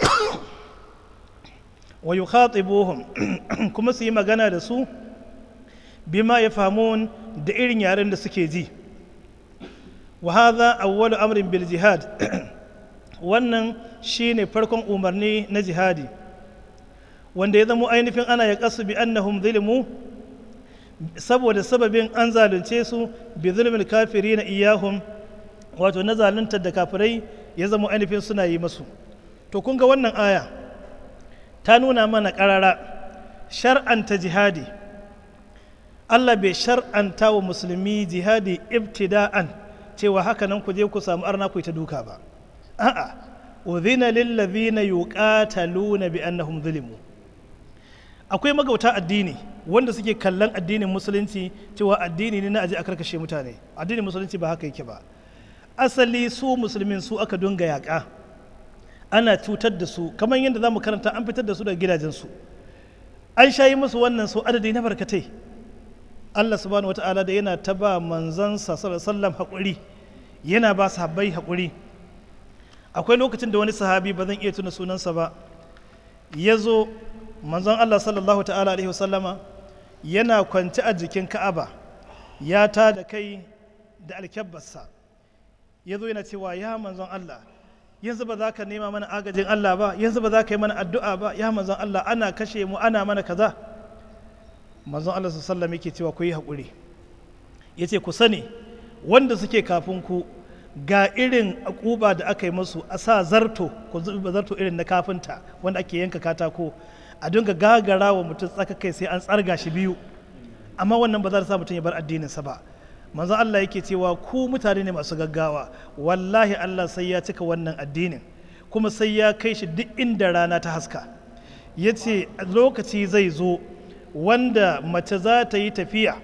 wa yukhatibuhum kuma su yi magana da su bima ya famun da irin yaren da suke ji wa hadha awwalu amrin bil jihad wannan shine farkon umarni na jihadi wanda ya zama ainihin ana ya kasu bi annahum zulmu saboda sababin an zalunce su bi zulmil kafiri na iyahum wato na zaluntar da kafirai ya zama ainihin suna yi masu to kun ga wannan aya ta nuna mana karara shar'anta jihadi Allah bai shar'anta wa musulmi jihadi ibtida'an cewa haka nan ku je ku samu arna ku ta duka ba a'a udhina lil ladhina yuqataluna bi annahum zulimu akwai magauta addini wanda suke kallon addinin musulunci cewa addini ne na aje a karkashe mutane addinin musulunci ba haka yake ba asali su musulmin su aka dunga yaƙa ana cutar da su kamar yadda za mu karanta an fitar da su daga gidajensu an shayi musu wannan su adadi na barkatai Allah subhanahu wata'ala da yana ta ba manzansa sallam haƙuri yana ba sahabbai haƙuri akwai lokacin da wani sahabi ba zan iya tuna sunansa ba ya zo manzon Allah sallallahu ta'ala alaihi wasallama yana kwance a jikin ka'aba ya ta da kai da alkyabbarsa ya zo yana cewa ya manzon Allah yanzu ba za ka nema mana agajin Allah ba yanzu ba za ka yi mana addu'a ba ya manzon Allah ana kashe mu ana mana kaza manzon Allah sallallahu yake cewa ku yi haƙuri ya ce ku sani wanda suke kafin ku ga irin akuba da aka yi musu a sa zarto ku zuba zarto irin na kafinta wanda ake yanka katako a dinga gagara wa mutum tsaka kai sai an tsarga shi biyu amma wannan ba za ta sa mutum ya bar addininsa ba manzon Allah yake cewa ku mutane ne masu gaggawa wallahi Allah sai ya cika wannan addinin kuma sai ya kai shi duk inda rana ta haska ya ce lokaci zai zo wanda mace za ta yi tafiya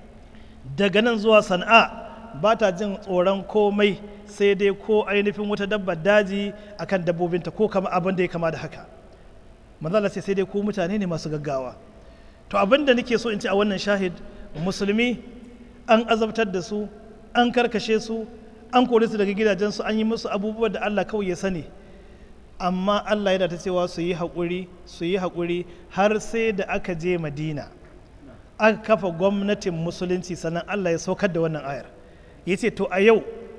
daga nan zuwa sana'a ba ta jin tsoron komai sai dai ko ainihin wata dabbar daji akan dabbobinta ko kama abin da ya kama da haka manzala sai sai dai ku mutane ne masu gaggawa to abin da nake so in ci a wannan shahid musulmi an azabtar da su an karkashe su an kore su daga gidajensu an yi musu abubuwan da Allah kawai ya sani amma Allah yana ta cewa su yi haƙuri su yi haƙuri har sai da aka je madina aka kafa gwamnatin musulunci sannan Allah ya saukar da wannan ayar ya ce to a yau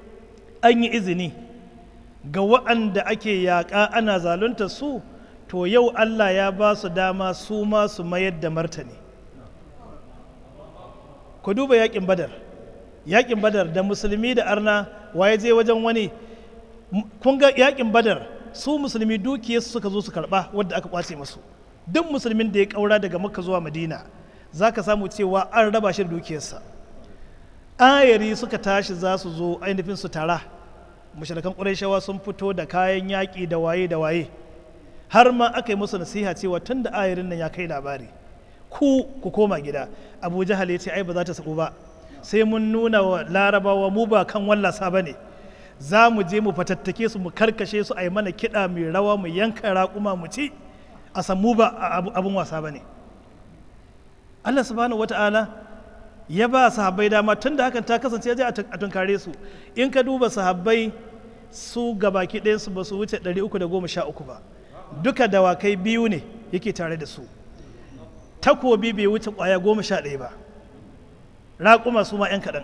an yi izini ga waɗanda ake yaƙa ana zalunta su to yau Allah ya ba su dama su ma su mayar da martani ku duba yaƙin badar yaƙin badar da musulmi da arna waye je wajen wani kun ga yaƙin badar su musulmi dukiyarsu suka zo su karɓa wadda aka kwace masu duk musulmin da ya ƙaura daga makka zuwa madina za ka samu cewa an raba shi da dukiyarsa ayari suka tashi za su zo ainihin su tara mashirkan ƙurayshawa sun fito da kayan yaƙi da waye da waye har ma aka yi musu nasiha cewa tun da ayarin nan ya kai labari ku ku koma gida abu jahal ya ce ai ba za ta sabu ba sai mun nuna wa larabawa mu ba kan wallasa ba ne za mu je mu fatattake su mu karkashe su a yi mana kiɗa mai rawa mu yanka raƙuma mu ci a san mu ba abin wasa ba ne allah subhanahu wata'ala ya ba sahabbai dama tun da hakan ta kasance ya a tunkare su in ka duba sahabbai su gabaki ɗayansu ba su wuce 313 ba duka dawakai biyu ne yake tare da su takobi bai wuce ƙwaya goma sha ɗaya ba raƙuma su ma 'yan kaɗan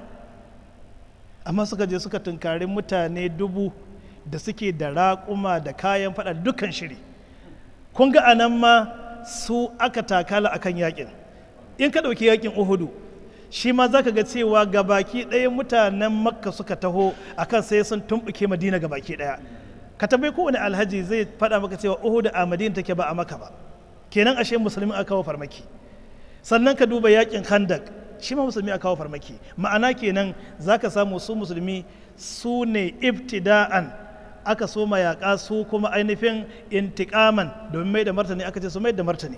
amma suka je suka tunkari mutane dubu da suke da raƙuma da kayan faɗa dukkan shiri kun ga anan ma su aka takala akan yakin in ka ɗauki yakin uhudu shi ma za ka ga cewa gabaki ɗaya mutanen makka suka taho akan sai sun tumɓuke madina gabaki ɗaya ka tambayi kowane alhaji zai faɗa maka cewa uhudu a madina take ba a maka ba kenan ashe musulmi aka kawo farmaki sannan ka duba yakin khandak shi ma musulmi aka kawo farmaki ma'ana kenan za ka samu su musulmi su ne ibtida'an aka so yaƙa su kuma ainihin intikaman domin mai da martani aka ce su mai da martani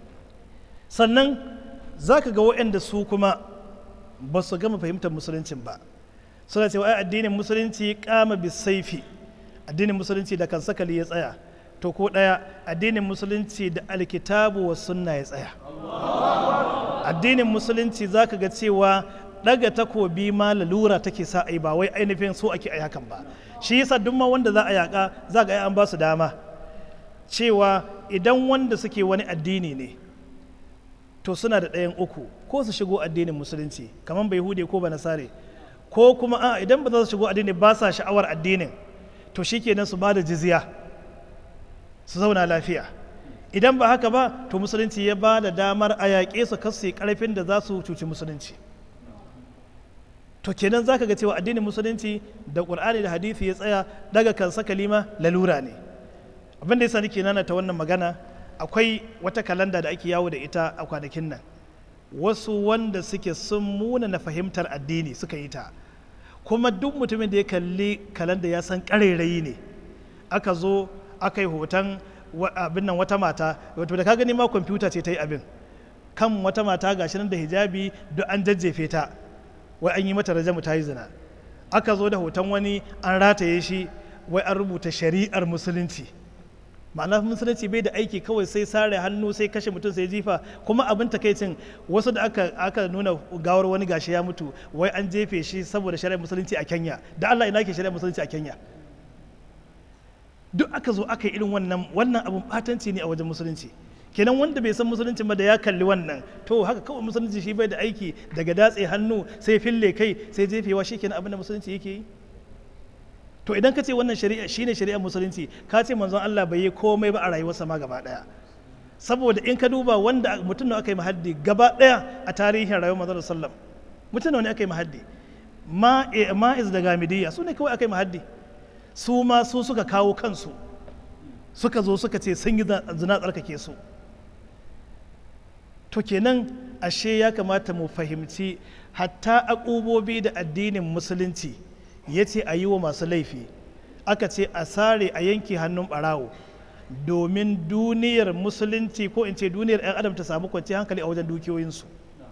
sannan za ka ga waɗanda su kuma ba su gama fahimtar musuluncin ba suna cewa ai addinin musulunci kama bisaifi addinin musulunci da kan sakali ya tsaya to ko ɗaya addinin musulunci da alkitabu wa sunna ya tsaya addinin musulunci za ka ga cewa ɗaga takobi ma lalura take sa ai ba wai ainihin so ake ai hakan ba shi yasa duk ma wanda za a yaƙa za ga an ba su dama cewa idan wanda suke wani addini ne to suna da ɗayan uku ko su shigo addinin musulunci kamar bai hude ko ba nasare ko kuma a idan ba za su shigo addini ba sa sha'awar addinin to shikenan su ba da jizya su zauna lafiya idan ba haka ba to musulunci ya ba da damar a yaƙe su kasu ƙarfin da za su cuci musulunci to kenan zaka ga cewa addinin musulunci da ƙur'ani da hadisi ya tsaya daga kansa kalima lalura ne abin da yasa nake nana ta wannan magana akwai wata kalanda da ake yawo da ita a kwanakin nan wasu wanda suke sun muna na fahimtar addini suka yi ta kuma duk mutumin da ya kalli kalanda ya san ƙarairayi ne aka zo aka yi hoton abin nan wata mata wato da ka gani ma kwamfuta ce ta yi abin kan wata mata gashi nan da hijabi duk an jajjefe ta wai an yi mata rajamu ta yi zina aka zo da hoton wani an rataye shi wai an rubuta shari'ar musulunci ma'ana musulunci bai da aiki kawai sai sare hannu sai kashe mutum sai jifa kuma abin takaicin wasu da aka, aka nuna gawar wani gashi ya mutu wai an jefe shi saboda shari'ar musulunci a kenya da allah ina ke shari'ar musulunci a kenya duk aka zo aka yi irin wannan wannan abun batanci ne a wajen musulunci kenan wanda bai san musulunci ba da ya kalli wannan to haka kawai musulunci shi bai da aiki daga datse hannu sai fille kai sai jefewa shi kenan abin da musulunci yake yi to idan ka ce wannan shari'a shine shari'ar musulunci ka ce manzon Allah bai yi komai ba a rayuwarsa ma gaba daya saboda in ka duba wanda mutum da aka yi mahaddi gaba daya a tarihin rayuwar manzon sallam mutum ne aka yi mahaddi ma'iz da gamidiyya su ne kawai aka yi mahaddi su ma su suka kawo kansu suka zo suka ce sun yi zina tsarkake su to kenan ashe ya kamata mu fahimci hatta akubobi da addinin musulunci ya ce a yi wa masu laifi aka ce a sare a yanke hannun barawo domin duniyar musulunci ko in ce duniyar 'yan adam ta samu kwanci hankali a wajen dukiyoyinsu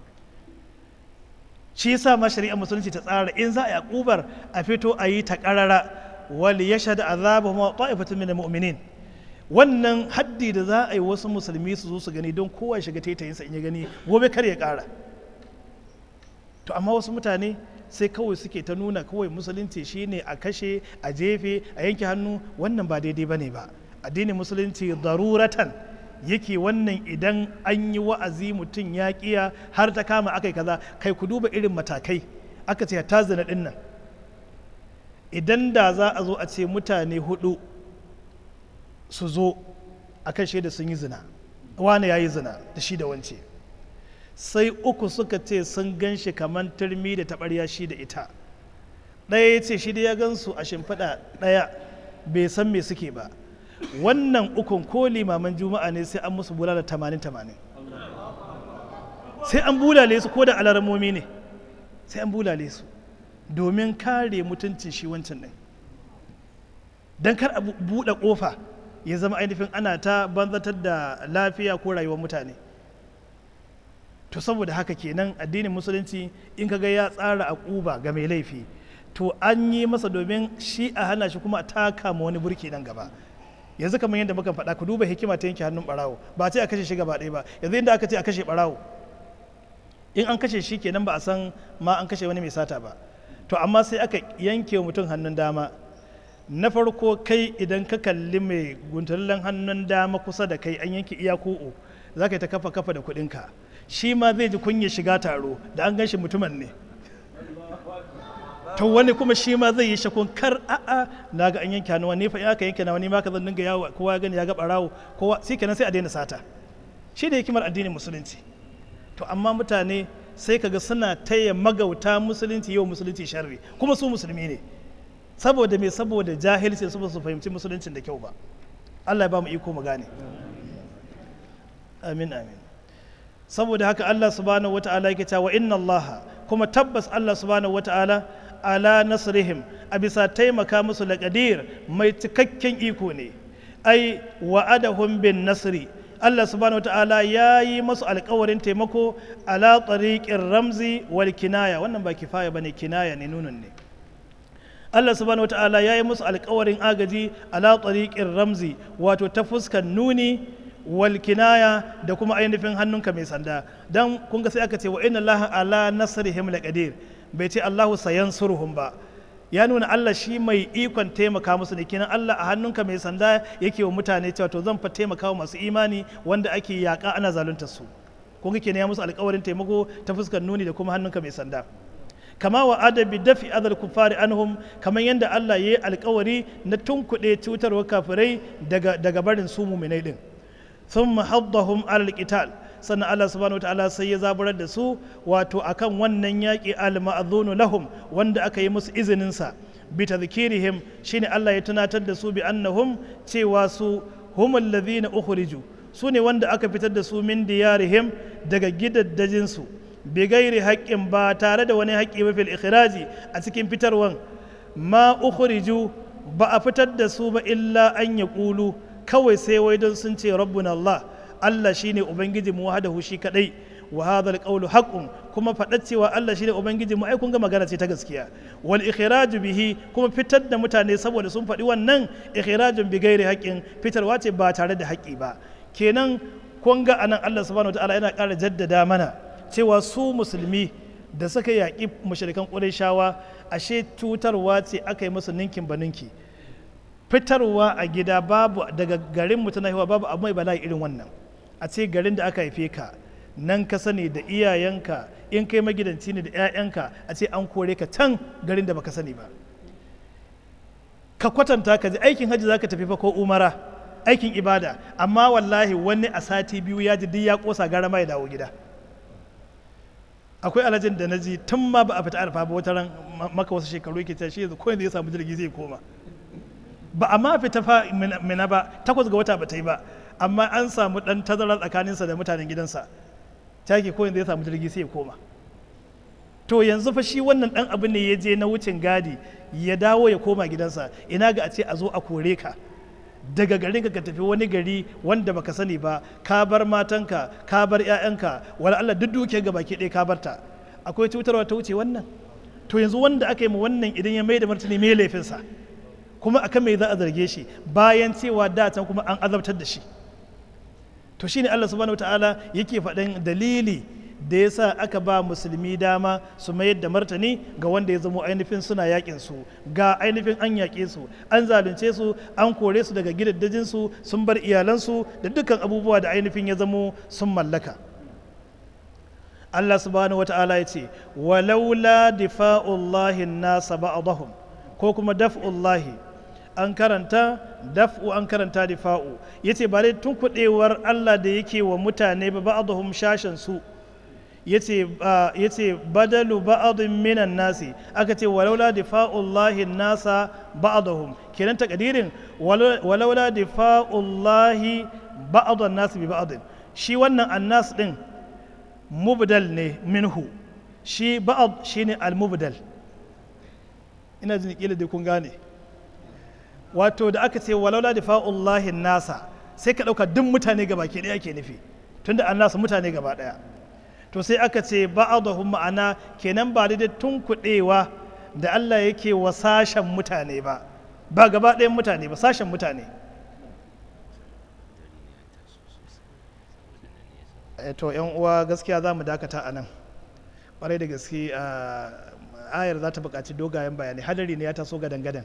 shi yasa ma shari'ar musulunci ta tsara in za a yakubar a fito a yi ta karara wal yashhad azabahum ta'ifatun min mu'minin wannan haddi da za a yi wasu musulmi su zo su gani don kowa ya shiga taitayinsa in ya gani gobe kar ya kara to amma wasu mutane sai kawai suke ta nuna kawai musulunci shine a kashe a jefe a yanke hannu wannan ba daidai bane ba addinin musulunci daruratan yake wannan idan an yi wa'azi mutum ya kiya har ta kama akai kaza kai ku duba irin matakai aka ce ta zina din nan idan da za a zo a ce mutane hudu su zo a kan shaida sun yi zina wane ya yi zina da shi da wance sai uku suka ce sun gan shi kamar turmi da taɓarya shi da ita ɗaya ya ce shi da ya gan su a shimfiɗa ɗaya bai san me suke ba wannan ukun ko limaman juma'a ne sai an musu bulala tamanin tamanin sai an bulale su ko da alaramomi ne sai an bulale su domin kare mutuncin shi wancan ɗin don kar a buɗe ƙofa ya zama ainihin ana ta banzatar da lafiya ko rayuwar mutane to saboda haka kenan addinin musulunci in kaga ya tsara a ƙuba ga mai laifi to an yi masa domin shi a hana shi kuma a taka ma wani burki nan gaba yanzu kamar yadda muka faɗa ku duba hikima ta yanke hannun ɓarawo ba ce a kashe shi gaba ɗaya ba yanzu inda aka ce a kashe ɓarawo in an kashe shi kenan ba a san ma an kashe wani mai sata ba to amma sai aka yanke wa mutum hannun dama na farko kai idan ka kalli mai guntallen hannun dama kusa da kai an yanke iya ku'u za ka yi ta kafa kafa da kuɗinka shi ma zai ji kunya shiga taro da an ganshi mutumin ne to wani kuma shi ma zai yi shakun kar a'a na ga an yanke hannu wani fa in aka yanke na wani ma ka zan dinga yawo kowa gani ya ga barawo kowa sai kenan sai a daina sata shi ne hikimar addinin musulunci to amma mutane sai kaga suna taya magauta musulunci yau musulunci sharri kuma su musulmi ne saboda me saboda jahilci su ba su fahimci musuluncin da kyau ba Allah ya ba mu iko mu gane amin amin saboda haka Allah subhanahu wata'ala yake cewa inna Allah kuma tabbas Allah subhanahu wata'ala ala nasrihim a bisa taimaka musu laqadir mai cikakken iko ne ai wa'adahum bin nasri Allah subhanahu wata'ala ya yi masu alkawarin taimako ala tariqin ramzi wal kinaya wannan ba kifaya bane kinaya ne nunun ne Allah subhanahu wata'ala ya yi musu alkawarin agaji ala tariqin ramzi wato ta fuskar nuni wal kinaya da kuma ainihin hannunka mai sanda dan kun ga sai aka ce wa inna allaha ala nasrihim laqadir bai ce allahu sayansuruhum ba ya nuna Allah shi mai ikon taimaka musu ne kenan Allah a hannunka mai sanda yake wa mutane cewa to zan fa taimaka wa masu imani wanda ake yaƙa ana zalunta su kun ga kenan ya musu alƙawarin taimako ta fuskar nuni da kuma hannunka mai sanda kama wa adabi dafi adal kufari anhum kamar yadda Allah ya yi alƙawari na tunkuɗe cutarwar kafirai daga daga barin su muminai din thumma haddahum alal qital sannan Allah subhanahu wa ta'ala sai ya zaburar da su wato akan wannan yaƙi al-ma'dhunu lahum wanda aka yi musu izinin sa bi tadhkirihim shine Allah ya tunatar da su bi annahum cewa su humul ladhina ukhriju su ne wanda aka fitar da su min diyarihim daga gidaddajin su bi gairi haƙƙin ba tare da wani haƙƙi ba fil ikhraji a cikin fitarwan ma ukhriju ba a fitar da su ba illa an yaqulu kawai sai wai don sun ce rabbuna Allah Allah shine ubangiji mu wahdahu shi kadai wa hadha alqawlu haqqun kuma faɗa cewa Allah shine ubangiji mu ai kun ga magana ce ta gaskiya wal ikhraju bihi kuma fitar da mutane saboda sun faɗi wannan ikhrajun bi gairi haqqin fitarwa ce ba tare da haƙƙi ba kenan kun ga anan Allah subhanahu wataala yana ƙara jaddada mana cewa su musulmi da suka yaƙi mushrikan ƙurayshawa ashe cutarwa ce aka yi musu ninkin ba ninki fitarwa a gida babu daga garin mutum haihuwa babu abu mai bala'i irin wannan a ce garin da aka haife ka nan ka sani da iyayenka in kai magidanci ne da 'ya'yanka a ce an kore ka can garin da baka sani ba ka kwatanta ka ji aikin hajji za ka tafi fa ko umara aikin ibada amma wallahi wani a sati biyu ya ji duk ya kosa gara ma ya dawo gida akwai alhajin da na ji tun ma ba a fita arfa ba wata ran maka wasu shekaru yake ta shi yanzu ko yanzu ya samu jirgi zai koma ba a ma fita fa mina ba takwas ga wata ba ta yi ba amma an samu dan tazara tsakaninsa da mutanen gidansa ta ke ko yanzu ya samu jirgi sai ya koma to yanzu fa shi wannan dan abu ne ya je na wucin gadi ya dawo ya koma gidansa ina ga a ce a zo a kore ka daga garin ka tafi wani gari wanda baka sani ba ka bar matanka ka bar 'ya'yanka wala Allah duk duke ga baki ɗaya ka barta akwai cutarwa ta wuce wannan to yanzu wanda aka yi mu wannan idan ya mai da martani mai laifinsa kuma akan mai za a zarge shi bayan cewa da can kuma an azabtar da shi to shine Allah subhanahu wataala yake faɗin dalili da ya sa aka ba musulmi dama su mayar da martani ga wanda ya zamo ainihin suna yakin su ga ainihin an yaƙe su an zalunce su an kore su daga gidaddajin su sun bar iyalansu da dukkan abubuwa da ainihin ya zamo sun mallaka Allah subhanahu wata'ala ya ce walaula difa'ullahi nasa ba'dahum ko kuma daf'ullahi an karanta daf'u an karanta difa'u yace ba dai tun kudewar Allah da yake wa mutane ba ba'dahum shashan su yace yace badalu ba'dhin minan nasi aka ce walaula difa'ullahi nasa ba'dahum kenan takadirin walaula difa'ullahi ba'dhan nasi bi ba'dhin shi wannan annas din mubdal ne minhu shi ba'd shine al-mubdal ina jin kila dai kun gane wato da aka ce walaula difa'ullahi nasa sai ka dauka duk mutane gaba ke daya ke nufi tunda annasu mutane gaba daya to sai aka ce ba'adahum ma'ana kenan ba da tun kuɗewa da Allah yake wa sashen mutane ba ba gaba ɗayan mutane ba sashen mutane to yan uwa gaskiya za mu dakata a nan ƙwarai da gaske ayar za ta buƙaci dogayen bayanai hadari ne ya taso gadan-gadan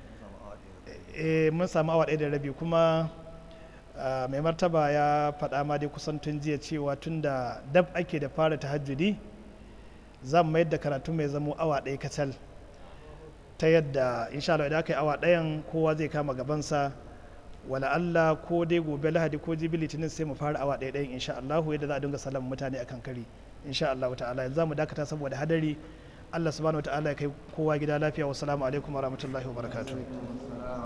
mun samu awa ɗaya da rabi kuma mai martaba ya faɗa ma dai kusan tun jiya cewa tun da dab ake da fara tahajjudi zan mayar da karatu mai zamo awa ɗaya kacal ta yadda insha Allah idan aka yi awa ɗayan kowa zai kama gabansa wala Allah ko dai gobe lahadi ko jibi litinin sai mu fara awa ɗaya ɗayan insha Allah yadda za a dinga salam mutane akan kari insha Allah ta'ala yanzu za mu dakata saboda hadari Allah subhanahu wa ta'ala ya kai kowa gida lafiya wa salamu alaikum wa rahmatullahi wa barakatuh